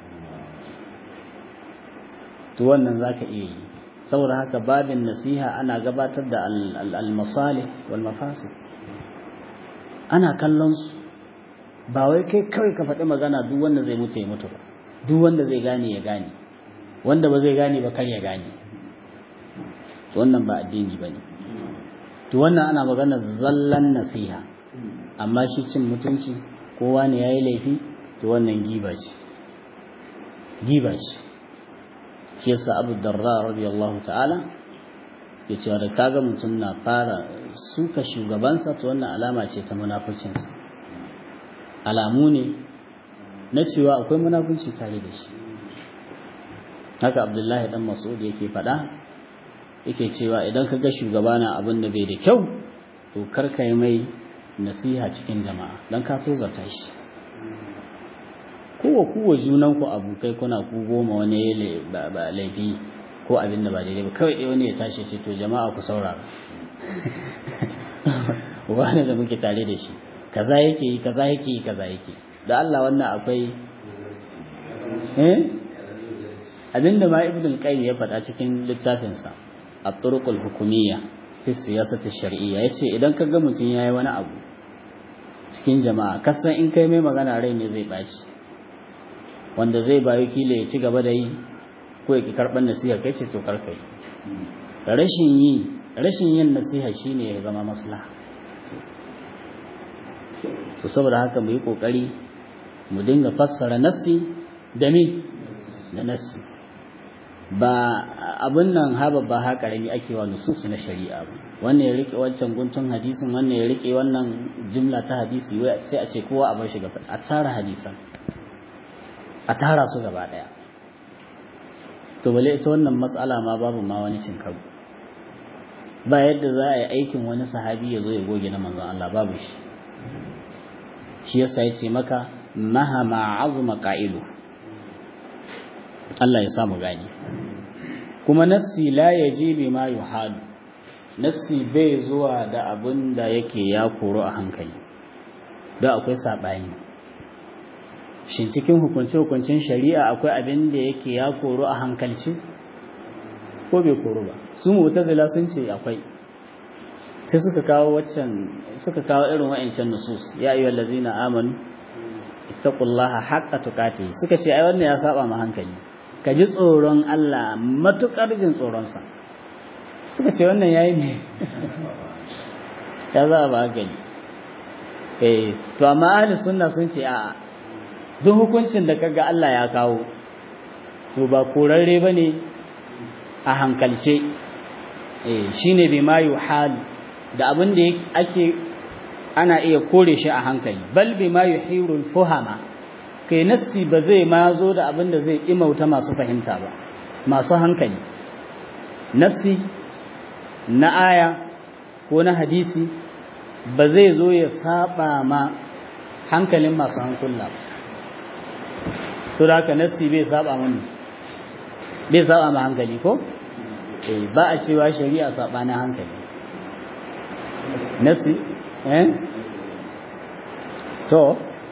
to wannan zaka iya yi saboda haka babin nasiha ana gabatar da al-masalih wal mafasid ana kallon su ba wai kai kawai ka faɗi magana duk wanda zai mutu ya mutu ba duk wanda zai gane ya gane wanda ba zai gane ba kar ya gane to wannan ba addini bane to wannan ana magana zallan nasiha amma shi cin mutunci kowa ne yayi laifi to wannan giba ce giba ce shi yasa Abu Darda radiyallahu ta'ala ya ce da kaga mutum na fara suka shugabansa to wannan alama ce ta munafurcinsa alamu ne na cewa akwai munafunci tare da shi haka abdullahi dan mas'ud yake faɗa yake cewa idan ka ga shugaba na abin da bai da kyau to kar ka yi mai nasiha cikin jama'a don ka tozarta shi kowa kowa junan ku abokai kuna ku goma wani ba laifi ko abin da ba daidai ba kawai ɗaya wani ya tashi ce to jama'a ku saurara wani da muke tare da shi kaza yake yi kaza yake yi kaza yake da Allah wannan akwai eh abinda ma ibn al-qayyim ya faɗa cikin littafinsa at-turuq al-hukumiyya fi siyasati shar'iyya yace idan ka ga mutum yayi wani abu cikin jama'a kasan in kai mai magana rai ne zai baci wanda zai bayo kila ya ci gaba da yi ko ya ki karban nasiha kai ce to karkai rashin yi rashin yin nasiha shine ya zama maslaha to saboda haka mu yi kokari mu dinga fassara nassi da mi da nassi ba abin nan haba ba ha karami ake wa nususu na shari'a ba wannan ya rike wancan guntun hadisin wannan ya rike wannan jimla ta hadisi sai a ce kowa a bar shi gaba a tara hadisan a tara su gaba daya to bale ita wannan matsala ma babu ma wani cin karo ba yadda za a yi aikin wani sahabi ya zo ya goge na manzon Allah babu shi shi yasa ya ce maka mahama azuma qa'ilu Allah ya samu gani kuma nassi la yaji bi ma yuhalu nassi bai zuwa da abin da yake ya koro a hankali da akwai sabani shin cikin hukunce hukuncin shari'a akwai abin da yake ya koro a hankalci ko bai koro ba su mu'tazila sun ce akwai sai suka kawo waccan suka kawo irin wa'ancan nusus ya ayyuhal ladzina amanu ittaqullaha haqqa tuqatih suka ce ai wannan ya saba ma hankali ka ji tsoron Allah matukar jin tsoron sa suka ce wannan yayi ne ya za ba gani eh to amma ahli sunna sun ce a'a duk hukuncin da kaga Allah ya kawo to ba korarre bane a hankalce eh shine bima yuhal da abin da ake ana iya kore shi a hankali bal bima yuhirul fuhama kai nassi ba zai ma zo da abin da zai imauta masu fahimta ba masu hankali nassi na aya ko na hadisi ba zai zo ya saba ma hankalin masu hankula ba su da haka nassi bai saba mani bai saba ma hankali ko ba a cewa shari'a saba na hankali nassi eh to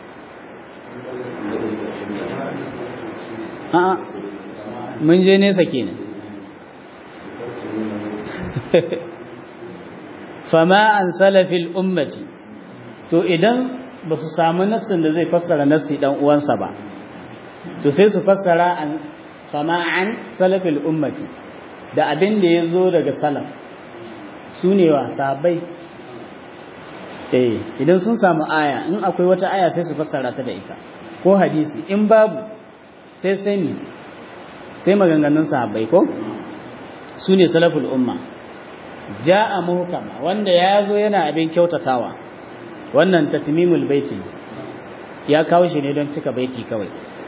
a'a mun je nesa kenan fama an salafil ummati to idan ba su samu nassin da zai fassara nassi dan uwansa ba to sai su fassara an fama an salafil ummati da abin da ya zo daga salaf su ne wa sahabbai eh idan sun samu aya in akwai wata aya sai su fassara ta da ita ko hadisi in babu sai sai ni sai maganganun sahabbai ko su ne salaful umma ja'a muhkama wanda ya zo yana abin kyautatawa wannan tatmimul baiti ya kawo shi ne don cika baiti kawai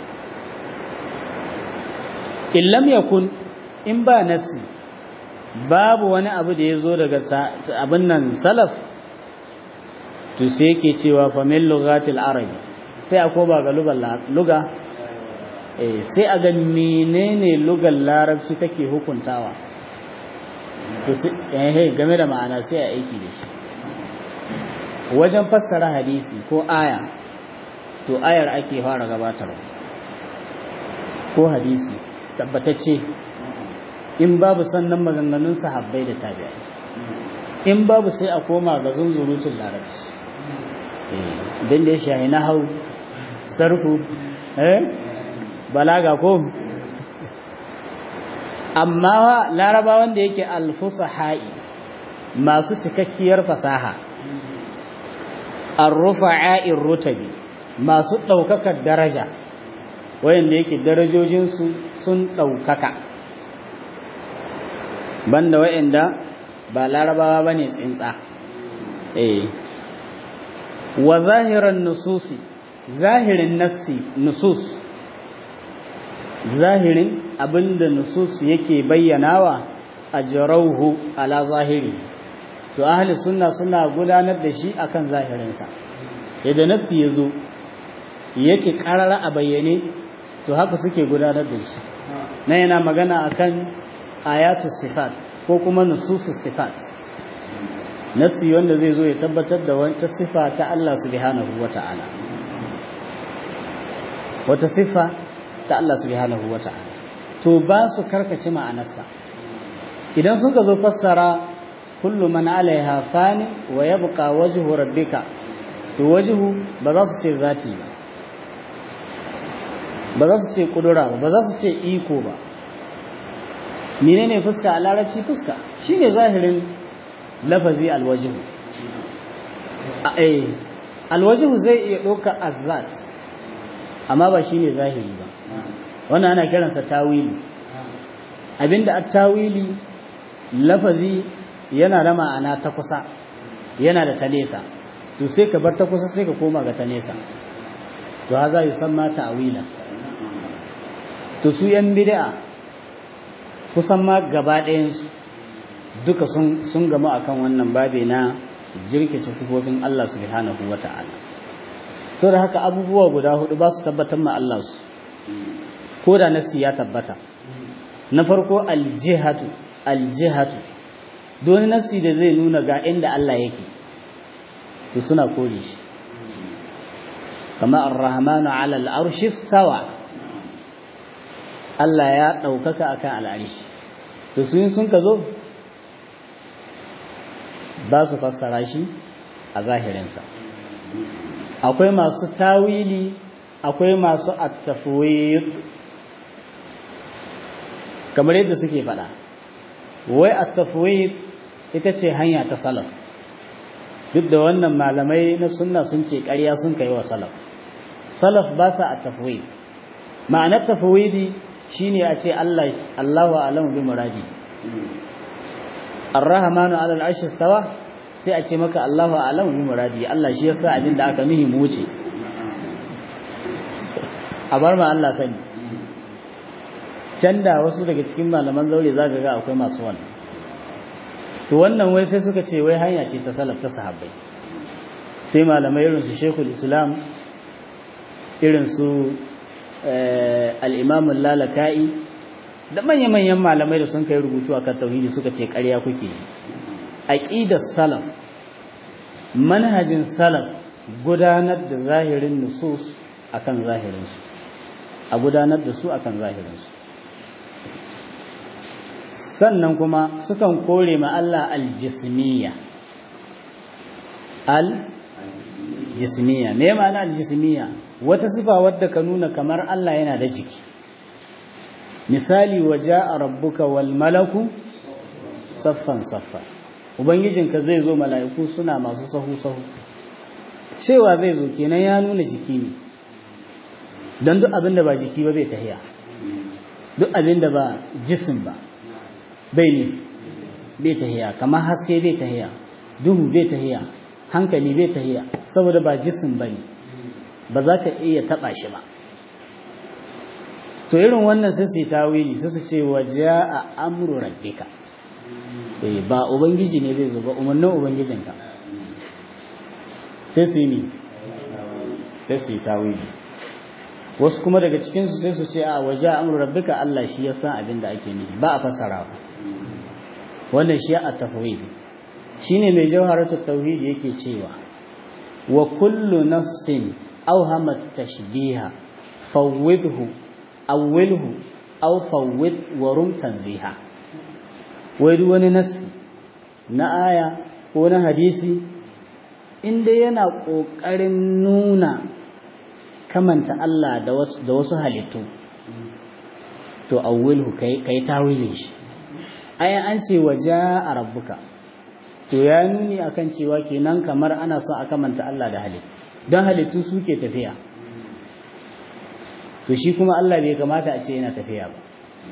in lam yakun in ba nasi babu wani abu da ya zo daga abin nan salaf to sai yake cewa fa min lughatil arabi sai a koba ga luga eh sai a ga menene lugar larabci take hukuntawa to eh game da ma'ana sai a aiki da shi wajen fassara hadisi ko aya to ayar ake fara gabatarwa ko hadisi tabbatacce in babu sannan maganganun sahabbai da tabi'ai in babu sai a koma ga zunzurutun larabci idan da ya shahi na hau sarku eh balaga ko amma wa larabawan da yake alfusaha'i masu cikakkiyar fasaha arrufa'a'ir rutabi masu ɗaukakar daraja wayanda yake darajojinsu sun ɗaukaka banda wayanda ba larabawa bane tsintsa eh wa zahiran nususi zahirin nassi nusus zahirin abinda nusus yake bayyanawa ajrauhu ala zahiri to ahli sunna suna gudanar da shi akan zahirinsa idan nassi yazo yake karara a bayyane to haka suke gudanar da shi na yana magana akan ayatu sifat ko kuma nususus sifat nassi wanda zai zo ya tabbatar da wata sifa ta Allah subhanahu wata'ala wata sifa ta Allah subhanahu wata'ala to ba su karkace ma'anarsa idan suka zo fassara kullu man alaiha fani wa yabqa wajhu rabbika to wajhu ba za su ce zati ba ba za su ce kudura ba ba za su ce iko ba menene fuska a larabci fuska shine zahirin lafazi alwajhu eh alwajhu zai iya ɗauka azzat amma ba shine zahiri ba wannan ana kiransa tawili abinda at-tawili lafazi yana da ma'ana ta kusa yana da ta nesa to sai ka bar ta kusa sai ka koma ga ta nesa to haza yusamma ta'wila to su yan bid'a kusan ma gaba ɗayan su duka sun sun gama akan wannan babe na jirkice sifofin Allah subhanahu wata'ala so da haka abubuwa guda hudu ba su tabbatar ma Allah su ko da nasi ya tabbata na farko aljihatu aljihatu don nasi da zai nuna ga inda Allah yake to suna kore shi kama ar-rahmanu ala al-arshi stawa Allah ya daukaka akan al-arshi to sun sun ka zo ba su fassara shi a zahirinsa akwai masu tawili akwai masu at-tafwid kamar yadda suke faɗa wai at-tafwid ita ce hanya ta salaf duk da wannan malamai na sunna sun ce ƙarya sun kai wa salaf salaf ba sa at-tafwid ma'anar tafwidi shine a ce Allah Allahu a'lamu bi muradi ar-rahmanu 'ala al-'arshi istawa sai a ce maka Allahu a'lamu bi muradi Allah shi yasa abin da aka nuhi mu wuce a bar ma Allah sani can da wasu daga cikin malaman zaure za ga akwai masu wannan to wannan wai sai suka ce wai hanya ce ta salaf ta sahabbai sai malamai irin su shekul islam irin su al'imam lalaka'i da manya-manyan malamai da sun kai rubutu a kan tauhidi suka ce ƙarya kuke aƙidar salaf manhajin salaf gudanar da zahirin nusus akan zahirinsu a gudanar da su akan zahirinsu sannan kuma sukan kore ma Allah aljismiya aljismiya me ma'ana aljismiya wata sifa wadda ka nuna kamar Allah yana da jiki misali waja'a rabbuka wal malaku saffan saffa ubangijinka zai zo mala'iku suna masu sahu sahu cewa zai zo kenan ya nuna jiki ne don duk abinda ba jiki ba bai tahiya duk abinda ba jisim ba bai ne bai tahiya kamar haske bai tahiya duhu bai tahiya hankali bai tahiya saboda ba jisim ba ne ba za ka iya taɓa shi ba to irin wannan sai su yi tawili sai su ce waje a amuru rabbika ba ubangiji ne zai zo ba umarnin ubangijinka sai su yi ne sai su yi tawili wasu kuma daga cikinsu sai su ce a waje a amuru rabbika Allah shi ya san abin da ake nufi ba a fassarawa wannan shi a tafwid shine mai jawharatul tauhid yake cewa wa kullu nassin awhama tashbiha fawwidhu awwilhu aw fawwid wa rum tanziha wai duk wani nassi na aya ko na hadisi inda yana kokarin nuna kamanta Allah da wasu halittu to awwilhu kai kai tawilin shi ayan an ce waje a rabbuka to ya nuni akan cewa kenan kamar ana son a kamanta Allah da halittu don halittu suke tafiya to shi kuma Allah bai kamata a ce yana tafiya ba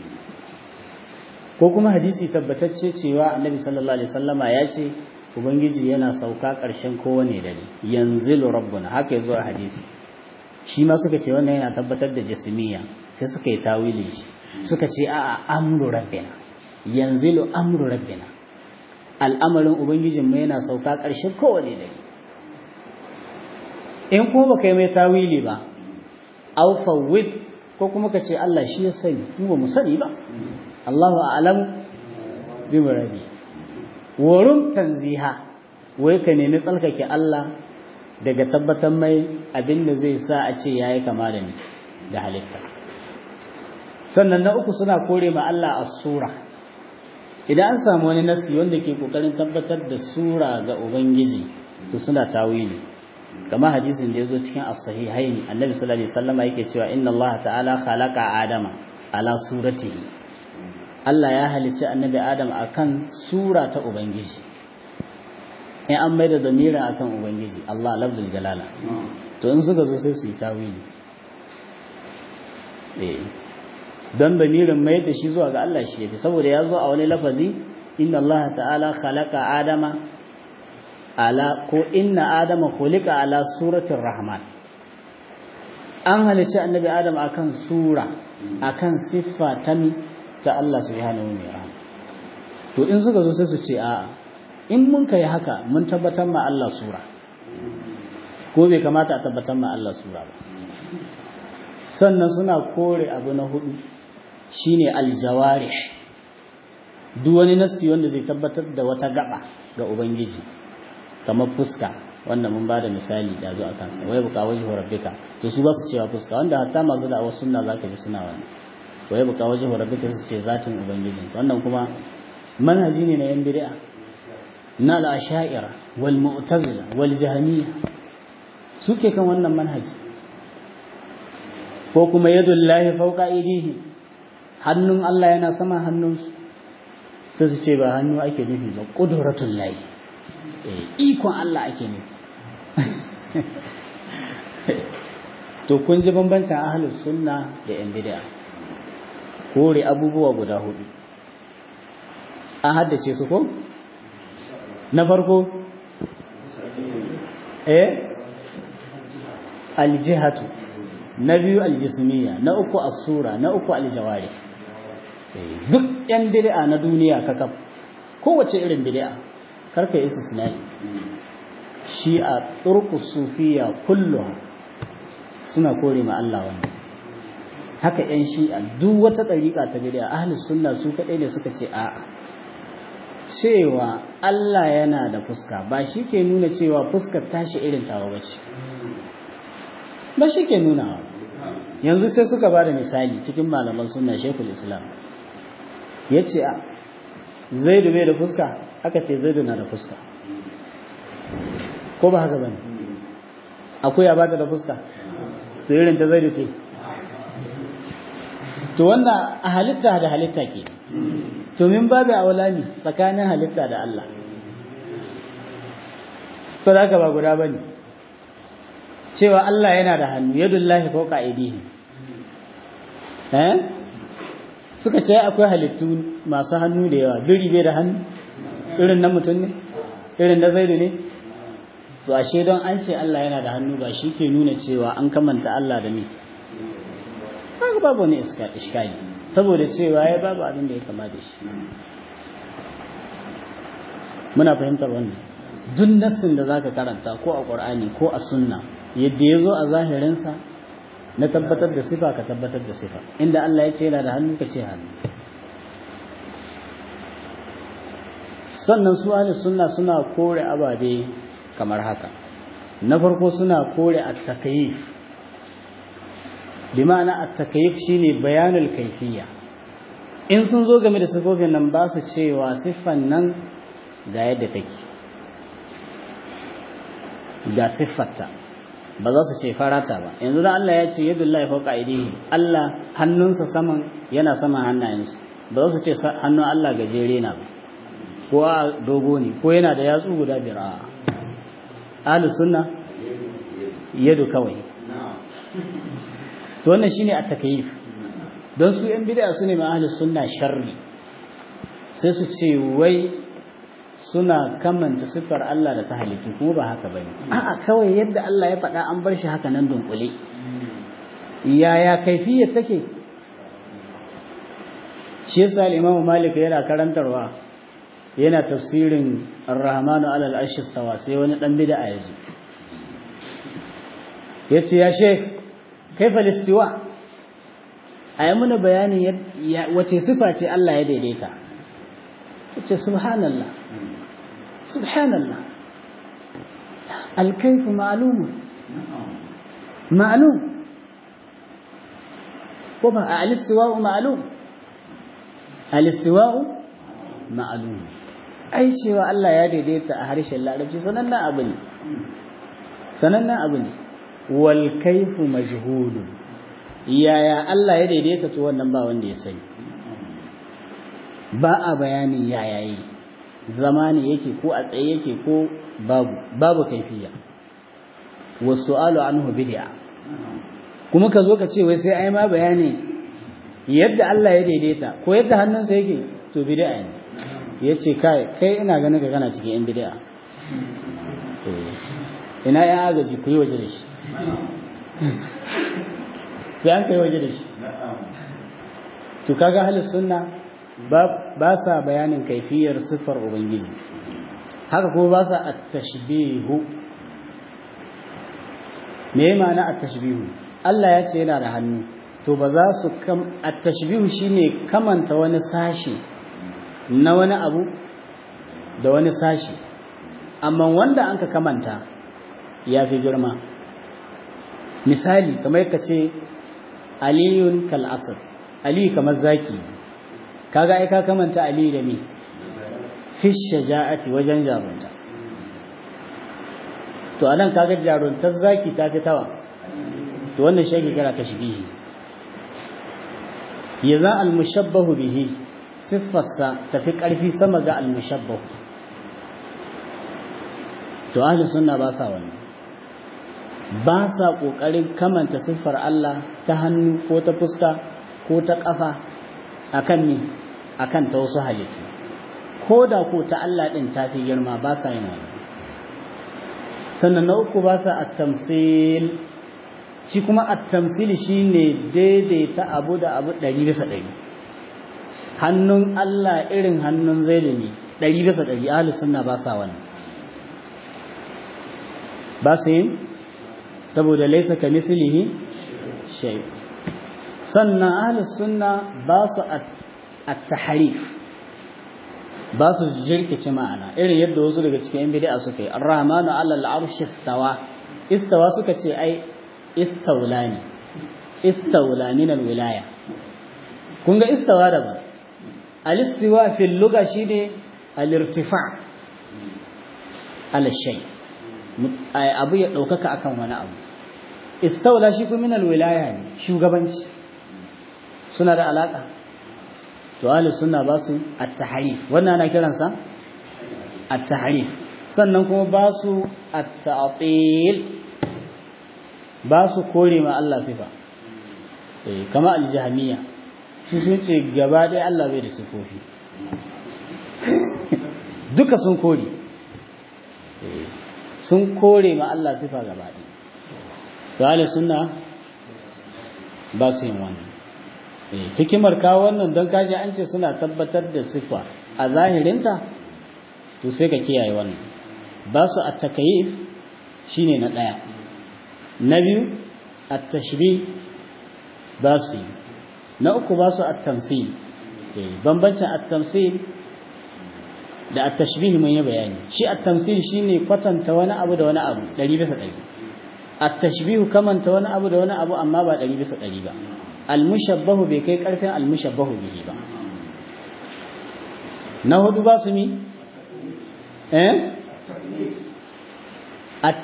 ko kuma hadisi tabbatacce cewa annabi sallallahu alaihi wasallama ya ce ubangiji yana sauka ƙarshen kowane dare yanzilu rabbuna haka yazo a hadisi shi ma suka ce wannan yana tabbatar da jismiya sai suka yi tawili shi suka ce a'a amru rabbina yanzilu amru rabbina al'amarin ubangijinmu yana sauka ƙarshen kowane dare in kuma baka yi mai tawili ba aw fawwid ko kuma ka ce Allah shi ya sani mu ba mu sani ba Allahu a'lam bi muradi wurin tanziha wai ka nemi tsalkake Allah daga tabbatar mai abin da zai sa a ce yayi kama da ni da halitta sannan na uku suna kore ma Allah as-sura idan an samu wani nasi wanda ke kokarin tabbatar da sura ga ubangiji to suna tawili kamar hadisin da yazo cikin as-sahihaini annabi sallallahu alaihi wasallam yake cewa inna Allah ta'ala khalaqa adama ala suratihi Allah ya halicci annabi Adam akan sura ta ubangiji in an maida zamira akan ubangiji Allah lafzul jalala to in suka zo sai su yi tawili eh don damirin mai da shi zuwa ga Allah shi yafi saboda ya zo a wani lafazi inna Allah ta'ala khalaqa adama ala ko inna adama khuliqa ala suratir rahman an halicci annabi adam akan sura akan siffa ta mi ta Allah subhanahu wa ta'ala to in suka zo sai su ce a'a in mun kai haka mun tabbatar ma Allah sura ko bai kamata a tabbatar ma Allah sura ba sannan suna kore abu na hudu shine aljawarih duk wani nassi wanda zai tabbatar da wata gaba ga ubangiji kamar fuska wanda mun bada misali da zo akan sa wai buka wajhu rabbika to su ba su cewa fuska wanda hatta masu da wasu sunna zaka ji suna wani wai buka wajhu rabbika su ce zatin ubangiji wannan kuma manhaji ne na yan bid'a na al-asha'ira wal mu'tazila wal jahmiyya suke kan wannan manhaji ko kuma yadullahi fawqa idihi hannun Allah yana sama hannunsu sai su ce ba hannu ake nufi ba ƙuduratun layi ikon Allah ake nufi to kun ji bambancin ahalus sunna da yan bid'a kore abubuwa guda hudu an haddace su ko na farko eh aljihatu na biyu aljismiya na uku asura na uku aljawari duk yan bid'a na duniya kakaf kowace irin bid'a karka yi istisnai shi a turku sufiya kulluha suna kore ma Allah wannan haka yan shi'a duk wata ɗariƙa ta bid'a ahli sunna su kaɗai ne suka ce a'a cewa Allah yana da fuska ba shi ke nuna cewa fuskar tashi irin tawa bace ba shi ke nuna yanzu sai suka ba da misali cikin malaman sunna shekul islam ya ce a zaidu bai da fuska aka ce zaidu na da fuska ko ba haka bane akwai ya bata da fuska to irin ta zaidu ce to wanda a halitta da halitta ke to min babu aulami tsakanin halitta da Allah sadaka ba guda bane cewa Allah yana da hannu yadullahi fawqa aydihi eh suka ce akwai halittu masu hannu da yawa biri bai da hannu irin na mutum ne irin na zaidu ne to ashe don an ce Allah yana da hannu ba shi ke nuna cewa an kamanta Allah da ni kaga babu wani iskali saboda cewa ya babu abin da ya kama da shi muna fahimtar wannan duk nassin da zaka karanta ko a Qur'ani ko a sunna yadda ya zo a zahirinsa na tabbatar da sifa ka tabbatar da sifa inda Allah ya ce yana da hannu ka ce hannu sannan su ahli sunna suna kore ababe kamar haka na farko suna kore at-takyif bi ma'ana at-takyif shine bayanul kayfiyya in sun zo game da sifofin nan ba su cewa siffan nan ga yadda take ga siffarta ba za su ce farata ba yanzu da Allah ya ce yadda Allah ya fauka aidihi Allah hannunsa saman yana saman hannayensu ba za su ce hannun Allah gajere na ba ko a dogo ne ko yana da yatsu guda biyar a ahlu sunna yadu kawai to wannan shine a takyif don su yan bid'a su ne ma ahlu sunna sharri sai su ce wai suna kamanta siffar Allah da ta halittu kuma ba haka bane a'a kawai yadda Allah ya faɗa an bar shi haka nan dunkule yaya kaifiyar take shi yasa al-Imam Malik yana karantarwa yana tafsirin Ar-Rahmanu 'ala al-Arshi istawa sai wani dan bid'a ya zo yace ya Sheikh kaifa al-istiwa ayi muna bayani wace sifa ce Allah ya daidaita yace subhanallah subhanallah الكيف معلوم معلوم ko ba a alistiwa'u ma'alum alistiwa'u ma'alum ai cewa Allah ya daidaita a harshen larabci sanannen abu ne sanannen abu ne wal kaifu majhulun yaya Allah ya daidaita to wannan ba wanda ya sani ba a bayanin yaya yi zamani yake ko a tsaye yake ko babu babu kaifiya wasu'alu anhu bid'a kuma ka zo ka ce wai sai ai ma bayani yadda Allah ya daidaita ko yadda hannunsa yake to bid'a ne yace kai kai ina ganin ka kana cikin yan bid'a ina ya agaji ku yi waje da shi sai an kai waje da shi to kaga halin sunna ba sa bayanin kaifiyar siffar ubangiji haka kuma ba sa at-tashbihu me ma'ana at-tashbihu Allah ya ce yana da hannu to ba za su kam at-tashbihu shine kamanta wani sashi na wani abu da wani sashi amma wanda anka kamanta ya fi girma misali kamar ka ce aliyun kal asr ali kamar zaki kaga ai ka kamanta ali da me fi shaja'ati wajen jarunta to anan kaga jaruntar zaki ta fi tawa to wannan shi kira tashbihi yaza al-mushabbahu bihi siffarsa tafi karfi sama ga al-mushabbahu to ahli sunna ba sa wannan ba sa kokarin kamanta siffar Allah ta hannu ko ta fuska ko ta kafa akan ni akan ta wasu halittu ko da ko ta Allah din ta fi girma ba sa yin wannan sannan na uku ba sa at-tamthil shi kuma at-tamthil shine daidaita abu da abu 100 bisa 100 hannun Allah irin hannun Zaidu ne 100 bisa 100 ahlus sunna ba sa wannan ba su yin saboda laisa ka mislihi shay sannan ahlus sunna ba su at-tahrif ba su jirkice ma'ana irin yadda wasu daga cikin yan bid'a suka yi ar-rahmanu 'ala al-'arshi istawa istawa suka ce ai istawlani istawla min al-wilaya kun ga istawa da ba al-istiwa fi al-lugha shine al-irtifa' ala shay abu ya daukaka akan wani abu istawla shi kuma min al-wilaya ne shugabanci suna da alaka to ahli sunna ba su at-tahrif wannan ana kiransa at-tahrif sannan kuma ba su at-ta'til ba su kore ma Allah sifa eh kama al-jahmiya su sun ce gaba ɗaya Allah bai da sifofi duka sun kore sun kore ma Allah sifa gaba ɗaya to ahli sunna ba su yin wannan hikimar kawo wannan don kaji an ce suna tabbatar da sifa a zahirinta to sai ka kiyaye wannan ba su at-takayif shine na daya na biyu at-tashbih ba su na uku ba su at-tamthil bambancin at-tamthil da at-tashbih mun yi bayani shi at-tamthil shine kwatanta wani abu da wani abu 100 bisa 100 at-tashbih kamanta wani abu da wani abu amma ba 100 bisa 100 ba almushabbahu bai kai karfin almushabbahu bihi ba na hudu ba su mi eh at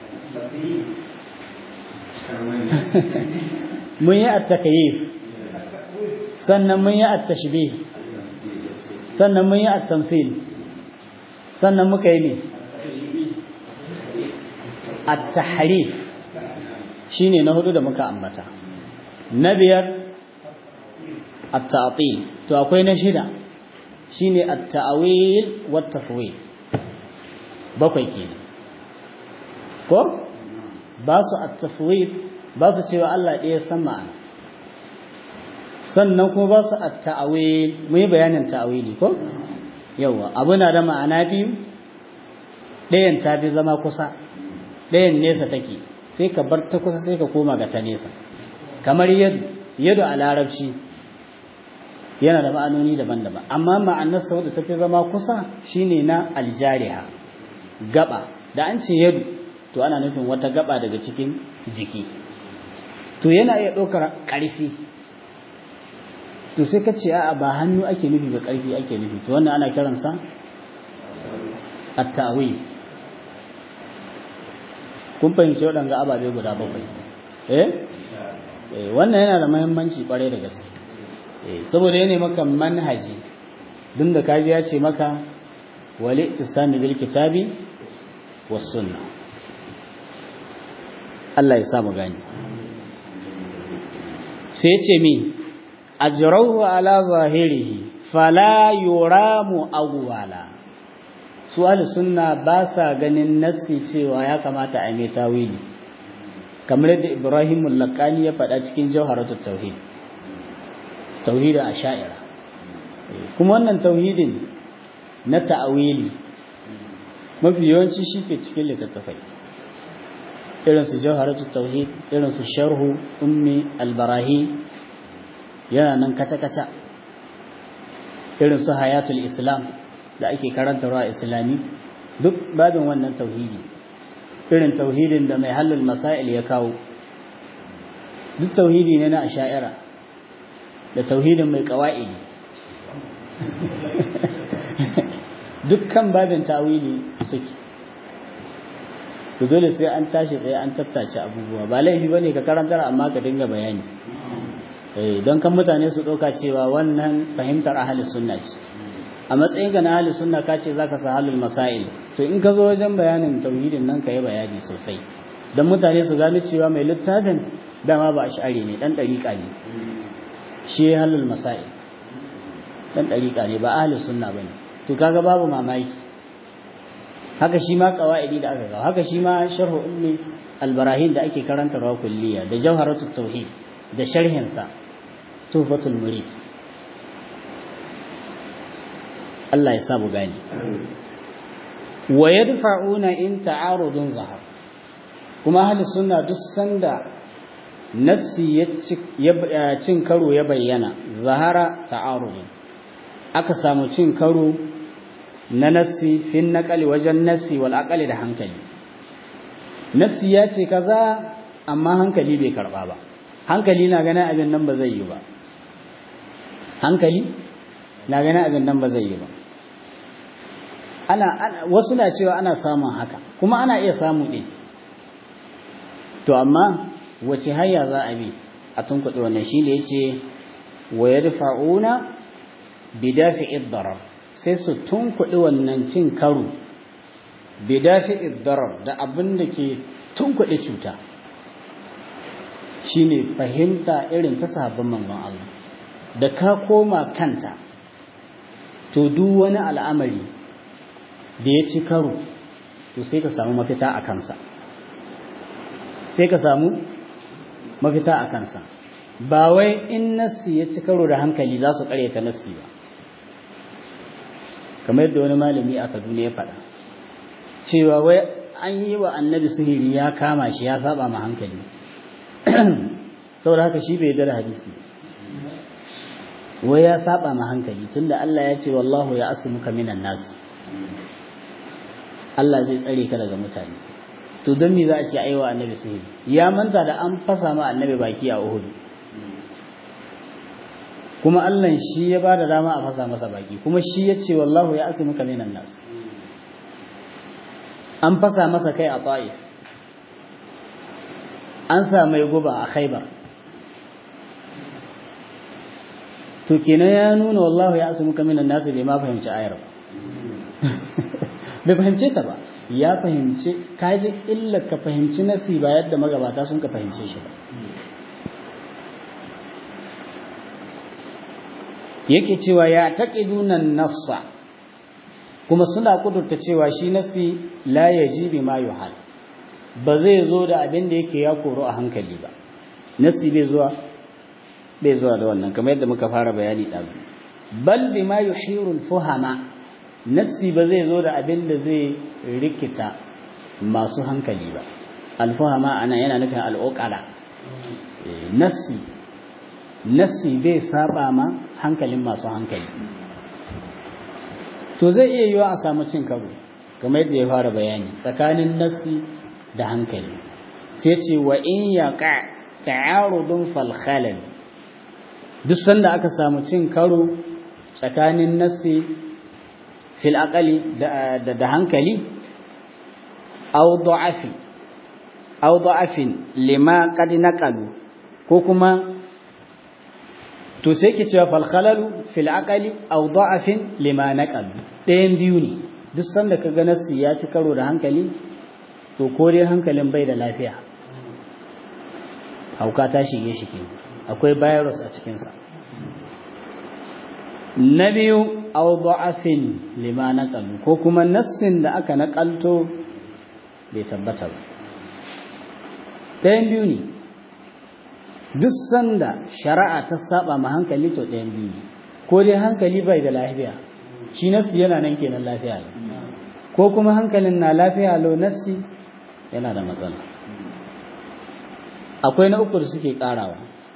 mun yi at-takayyif sannan mun yi at-tashbih sannan mun yi at-tamsil sannan muka yi ne at-tahrif shine na hudu da muka ambata na biyar at-ta'til to akwai na shida shine at-ta'wil wa tafwid bakwai kenan ko ba su at-tafwid ba su cewa Allah ɗaya san ma'ana sannan kuma ba su at-ta'wil mun yi bayanin ta'wili ko yawa abu na da ma'ana biyu ɗayan ta fi zama kusa ɗayan nesa take sai ka bar ta kusa sai ka koma ga ta nesa kamar yadda a larabci yana da ma'anoni daban-daban amma ma'anar sau da tafi zama kusa shine na aljariha gaba da an ce yadu to ana nufin wata gaba daga cikin jiki to yana iya ɗaukar ƙarfi to sai ka ce a'a ba hannu ake nufi ba ƙarfi ake nufi to wannan ana kiransa at-ta'wil kun fahimci waɗanga ababe guda bakwai eh wannan yana da muhimmanci ƙwarai da gaske saboda yana maka manhaji duk da kaji ya ce maka wali tisami bil kitabi was sunna Allah ya samu gani sai ce mi ajrahu ala zahirihi fala yuramu awwala su sunna ba sa ganin nassi cewa ya kamata a mai tawili kamar yadda Ibrahim al-Laqani ya faɗa cikin Jawharatut Tauhid tauhidin asha'ira kuma wannan tauhidin na ta'awili mafi yawanci shike cikin littattafai irin su Jawharatut Tauhid irin su Sharhu Ummi al-Barahi yana nan kaca-kaca irin su Hayatul Islam da ake karantarwa islami duk babin wannan tauhidi irin tauhidin da mai halul masail ya kawo duk tauhidi ne na asha'ira da tauhidin mai kawa'idi dukkan babin tawili suke to dole sai an tashi tsaye an tattace abubuwa ba laifi bane ka karantar amma ka dinga bayani eh don kan mutane su ɗauka cewa wannan fahimtar ahli sunna ce a matsayin ga na ahli sunna ka ce zaka sa halul masail to in ka zo wajen bayanin tauhidin nan ka yi bayani sosai don mutane su gano cewa mai littafin dama ba ash'ari ne dan dariƙa ne shi halul masail dan dariƙa ne ba ahli sunna bane to kaga babu mamaki haka shi ma qawaidi da aka kawo haka shi ma sharhu ummi albarahin da ake karantarwa kulliya da jawharatut tauhid da sharhin sa tuhfatul murid Allah ya sabu gani wa yadfa'una in ta'arudun zahar kuma ahli sunna duk sanda nassi ya cin karo ya bayyana zahara ta'arudun aka samu cin karo na nassi fin naqali wajen nassi wal aqali da hankali nassi ya ce kaza amma hankali bai karba ba hankali na ganin abin nan ba zai yi ba hankali na ganin abin nan ba zai yi ba ana, wasu na cewa ana samun haka kuma ana iya samu ɗin to amma wace hanya za a bi a tunkuɗe wannan shi da ya ce wa ya rufa'una bidafi iddarar sai su tunkuɗe wannan cin karo bidafi iddarar da abin da ke tunkuɗe cuta shi ne fahimta irin ta sahabban manzon Allah da ka koma kanta to duk wani al'amari da ya ci karo to sai ka samu mafita a kansa sai ka samu mafita a kansa ba wai in nassi ya ci karo da hankali za su karyata nassi ba kamar yadda wani malami a kaduna ya faɗa cewa wai an yi wa annabi sihiri ya kama shi ya saba ma hankali saboda haka shi bai da hadisi wai ya saba ma hankali tunda Allah ya ce wallahu ya asmuka minan nas Allah zai tsare ka daga mutane to don me za a ce aiwa annabi sihiri ya manta da an fasa ma annabi baki a Uhud kuma Allah shi ya bada dama a fasa masa baki kuma shi ya ce wallahu ya asmuka minan nas an fasa masa kai a Taif an sa mai guba a Khaibar to kenan ya nuna wallahu ya asmuka minan nas bai ma fahimci ayar ba bai fahimce ta ba ya fahimci kaji illa ka fahimci nasi ba yadda magabata sun ka fahimce shi ba yake cewa ya taqiduna nassa kuma suna kudurta cewa shi nasi la yajibi ma yuhal ba zai zo da abin da yake ya koro a hankali ba nasi bai zuwa bai zuwa da wannan kamar yadda muka fara bayani ɗazu bal bima yuhiru fuhama nassi ba zai zo da abin da zai rikita masu hankali ba alfuhama ana yana nufin al'uqala nassi nassi bai saba ma hankalin masu hankali to zai iya yiwa a samu cin karo kamar yadda ya fara bayani tsakanin nassi da hankali sai ce wa in yaqa ta'arudun fal khalal duk sanda aka samu cin karo tsakanin nassi fil aqali da da hankali aw da'afi aw da'afin lima qad naqalu ko kuma to sai ke cewa fal khalalu fil aqali aw da'afin lima naqalu ɗayan biyu ne duk sanda kaga nassi ya ci karo da hankali to ko dai hankalin bai da lafiya hauka ta shige shi kenan akwai virus a cikinsa na biyu aw da'afin lima naqalu ko kuma nassin da aka nakalto bai tabbata ba ɗayan biyu ne duk sanda shari'a ta saba ma hankali to ɗayan biyu ne ko dai hankali bai da lafiya shi nassi yana nan kenan lafiya ne ko kuma hankalin na lafiya lo nassi yana da matsala akwai na uku da suke karawa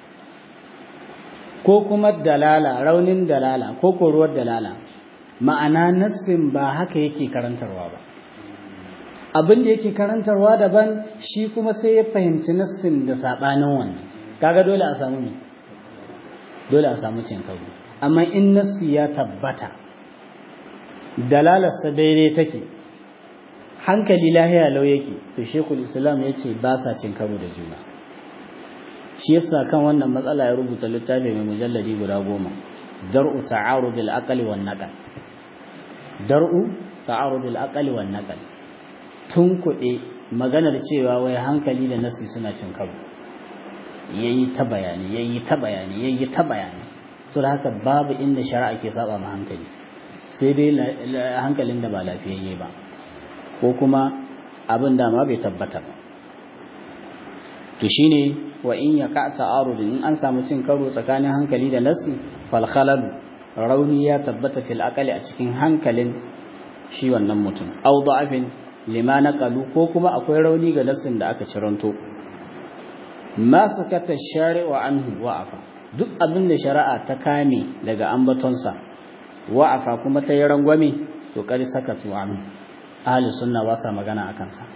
ko kuma dalala raunin dalala ko koruwar dalala ma'ana nassin ba haka yake karantarwa ba abin da yake karantarwa daban shi kuma sai ya fahimci nassin da sabanin wannan kaga dole a samu ne dole a samu cin karo amma in nassi ya tabbata dalalarsa daidai take hankali lahiya lau yake to shekul islam ya ce ba sa cin karo da juna shi yasa kan wannan matsala ya rubuta littafi mai mujalladi guda goma dar'u ta'arud al-aqli wan naqal dar'u ta'arud al-aqli wan naqal tun kuɗe maganar cewa wai hankali da nasi suna cin karo yayi ta bayani yayi ta bayani yayi ta bayani so da haka babu inda shari'a ke saba ma hankali sai dai hankalin da ba lafiyayye ba ko kuma abin da ma bai tabbata ba to shine wa in ya ka ta'arudin in an samu cin karo tsakanin hankali da nasi fal khalalu rauni ya tabbata fil aqali a cikin hankalin shi wannan mutum aw da'afin lima naqalu ko kuma akwai rauni ga nasin da aka ciranto ma sakata shari'u anhu wa'afa duk abin da shari'a ta kame daga ambatonsa wa'afa kuma ta yi rangwame to kari sakatu anhu ahli sunna ba sa magana akan sa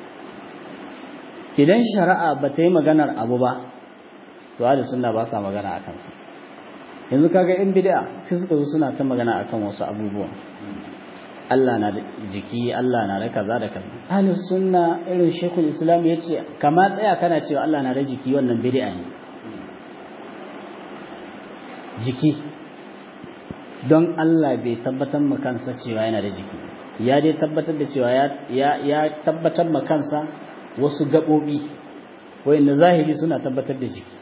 idan shari'a ba ta yi maganar abu ba to ahli sunna ba sa magana akan sa yanzu kaga in bid'a sai suka zo suna ta magana akan wasu abubuwa Allah na da jiki Allah na da kaza da kaza ahli sunna irin shekul islam yace kama tsaya kana cewa Allah na da jiki wannan bid'a ne jiki don Allah bai tabbatar ma kansa cewa yana da jiki ya dai tabbatar da cewa ya ya tabbatar ma kansa wasu gabobi wanda zahiri suna tabbatar da jiki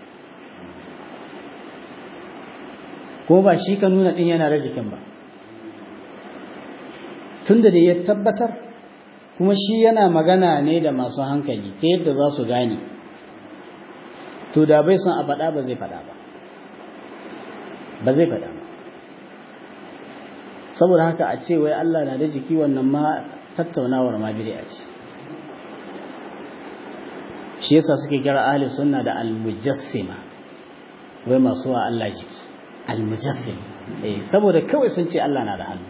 ko ba shi ka nuna din yana da jikin ba tunda da ya tabbatar kuma shi yana magana ne da masu hankali ta yadda za su gane to da bai son a faɗa ba zai faɗa ba ba zai faɗa ba saboda haka a ce wai Allah na da jiki wannan ma tattaunawar ma bid'a ce shi yasa suke kira ahli sunna da al-mujassima wai masu wa Allah jiki al-mujassim eh saboda kawai sun ce Allah na da hannu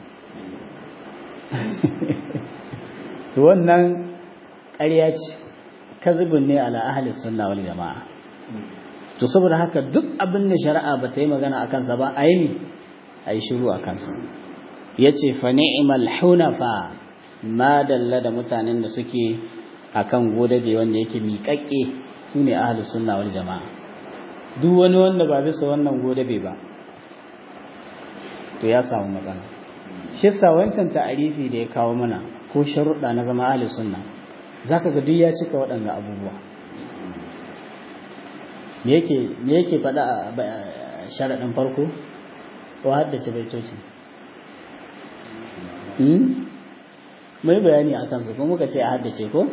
to wannan ƙarya ce kazibun ne ala ahli sunna wal jama'a to saboda haka duk abin da shari'a ba ta yi magana a kansa ba a yi ne a yi shiru a kansa ya ce fa ni'mal hunafa ma dalla da mutanen da suke akan godabe wanda yake miƙaƙƙe su ne ahli sunna wal jama'a duk wani wanda ba bisa wannan godabe ba to ya samu matsala shi yasa wancan ta'arifi da ya kawo mana ko sharuɗa na zama ahli sunna zaka ga duk ya cika waɗannan abubuwa me yake me yake faɗa a sharaɗin farko ko haddace baitoci mai bayani a kansu ko muka ce a haddace ko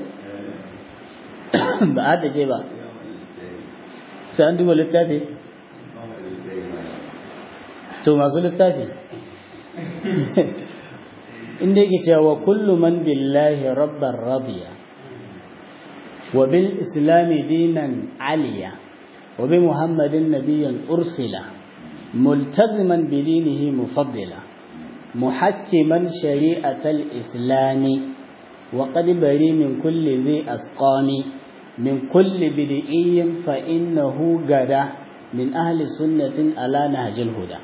ba a haddace ba sai an duba littafi to masu littafi inda yake cewa kullu man billahi rabban radiya wa bil islami dinan aliya wa bi muhammadin nabiyyan ursila multaziman bi dinihi mufaddila muhakkiman shari'atal islami wa qad bari min kulli dhi asqami min kulli bid'iyyin fa innahu gada min ahli sunnatin ala nahjil huda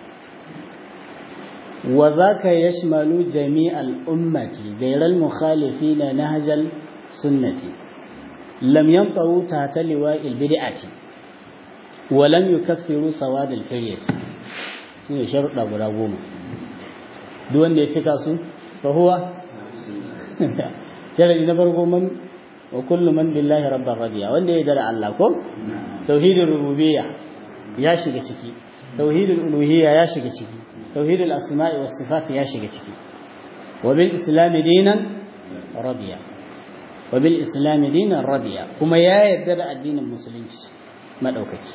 wa zaka yashmalu jami'al ummati ghayral mukhalifina nahjal sunnati lam yantahu tahta liwa'il bid'ati wa lam yukaffiru sawad al-firyati shine sharuɗa guda goma duk wanda ya cika su fa huwa sharadi na farko man wa kullu man billahi rabbar radiya wanda ya dara Allah ko tauhidul rububiyya ya shiga ciki tauhidul uluhiyya ya shiga ciki tauhidul asma'i was sifat ya shiga ciki wa bil islam dinan radiya wa bil islam dinan radiya kuma ya yarda da addinin musulunci madaukaki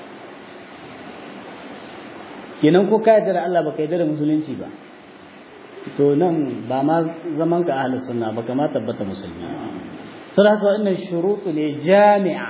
kenan ko ka yarda da Allah baka yarda da musulunci ba to nan ba ma zaman ka ahlus sunna ba kama tabbata musulmi sai haka wannan shurutu ne jami'a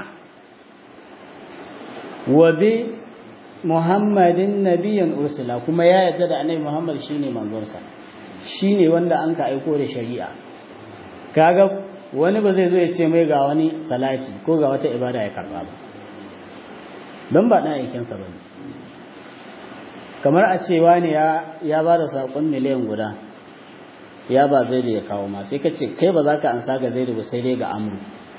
wa bi muhammadin nabiyyan ursula kuma ya yarda da annabi muhammad shine manzon sa shine wanda an ka aiko da shari'a kaga wani ba zai zo ya ce mai ga wani salati ko ga wata ibada ya karba ba don ba dan aikin sa bane kamar a cewa ne ya ba da saƙon miliyan guda ya ba zai da ya kawo ma sai ka ce kai ba za ka amsa ga zai ba sai dai ga amru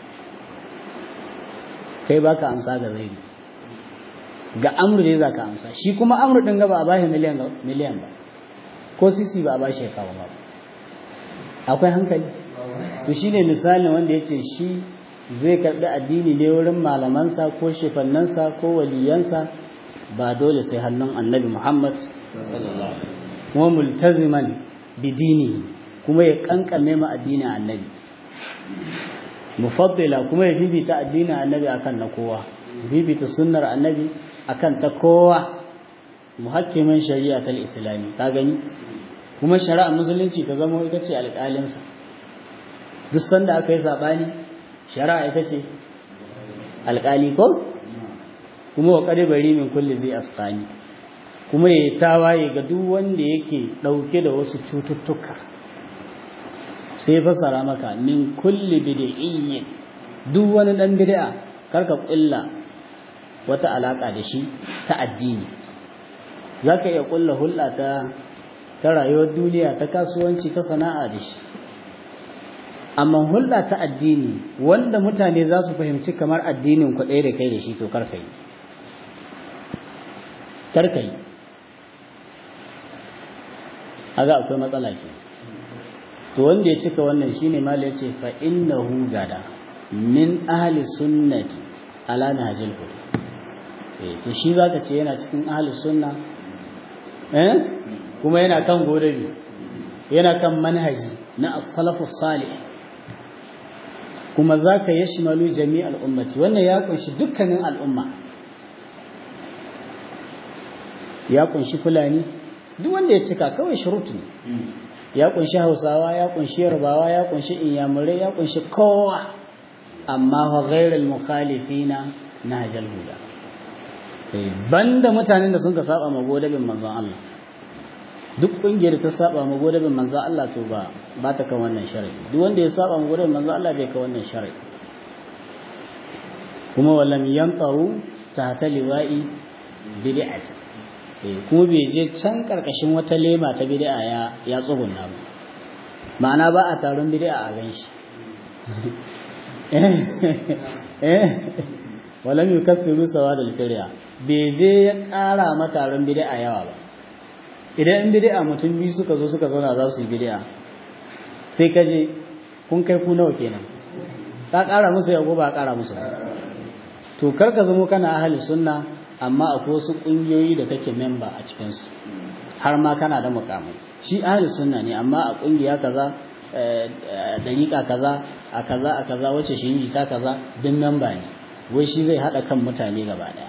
kai ba ka amsa ga zai ga amru dai za ka amsa shi kuma amru ɗin ga ba a bashi miliyan ba ko sisi ba a bashi ya kawo ba akwai hankali to shi ne misalin wanda ya ce shi zai karɓi addini ne wurin malamansa ko shefannansa ko waliyansa ba dole sai hannun annabi Muhammad kuma multaziman bidini kuma ya kankame ma addinin annabi mufaddila kuma ya bibita addinin annabi akan na kowa bibita sunnar annabi akan ta kowa muhakkimin shari'a tal islami ka gani kuma shari'a musulunci ta zama ita ce alƙalinsa duk sanda aka yi saɓani shari'a ita ce alƙali ko kuma wa bari min kulli zai asqani kuma yayi tawaye ga duk wanda yake dauke da wasu cututtuka sai fasara maka min kulli bid'iyyin duk wani dan bid'a karka kulla wata alaka da shi ta addini zaka iya kulla hulɗa ta ta rayuwar duniya ta kasuwanci ta sana'a da shi amma hulɗa ta addini wanda mutane za su fahimci kamar addinin ku ɗaya da kai da shi to karka yi karka yi haga akwai matsala ke to wanda ya cika wannan shine mala yace fa innahu gada min ahli sunnati ala nahjil huda eh to shi zaka ce yana cikin ahli sunna eh kuma yana kan godabi yana kan manhaji na as-salafus salih kuma zaka yashmalu jami'al ummati wannan ya kunshi dukkanin al'umma ya kunshi fulani duk wanda ya cika kawai shurut ne ya kunshi hausawa ya kunshi yarbawa ya kunshi inyamurai ya kunshi kowa amma wa ghairul mukhalifina nahjal huda banda mutanen da sun ka saba ma godabin manzon Allah duk kungiyar ta saba ma godabin manzon Allah to ba ba ta kan wannan sharadi duk wanda ya saba ma godabin manzon Allah bai kan wannan sharadi kuma walam yantaru tahta liwa'i bid'ati kuma bai je can karkashin wata lema ta bid'a ya ya tsugunna ba ma'ana ba a taron bid'a a ganshi eh walam yukaffiru sawadul firya bai je ya ƙara ma taron bid'a yawa ba idan in bid'a mutum biyu suka zo suka zauna za su yi bid'a sai ka je kun kai ku nawa kenan ka ƙara musu ya ko ba ƙara musu to kar ka zamo kana ahli sunna amma akwai wasu ƙungiyoyi da kake memba a cikinsu har ma kana da mukamai shi ahli sunna ne amma a ƙungiya kaza dariƙa kaza a kaza a kaza wacce shi ta kaza duk memba ne wai shi zai haɗa kan mutane gaba ɗaya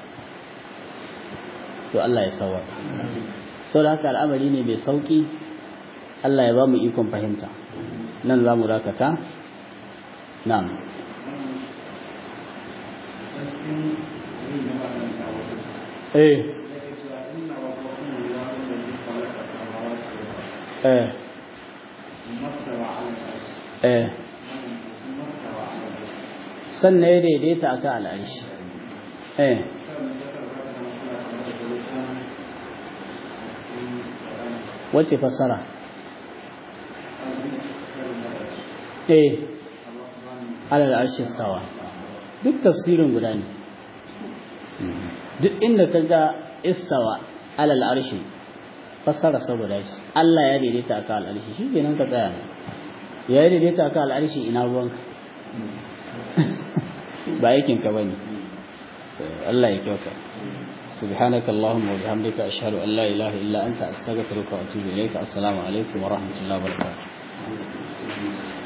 to Allah ya sawa sau da haka al'amari ne mai sauƙi Allah ya ba mu ikon fahimta nan za mu dakata na'am eh eh eh sannan ya daidaita a kan al'arshi eh wace fassara eh alal arshi stawa duk tafsirin guda ne duk inda ka ga istawa alal arshi fassara saboda shi Allah ya daidaita aka al arshi shi kenan ka tsaya ya daidaita aka al arshi ina ruwanka ba aikin ka bane Allah ya kyauta سبحانك اللهم وبحمدك أشهد أن لا إله إلا أنت أستغفرك وأتوب إليك السلام عليكم ورحمة الله وبركاته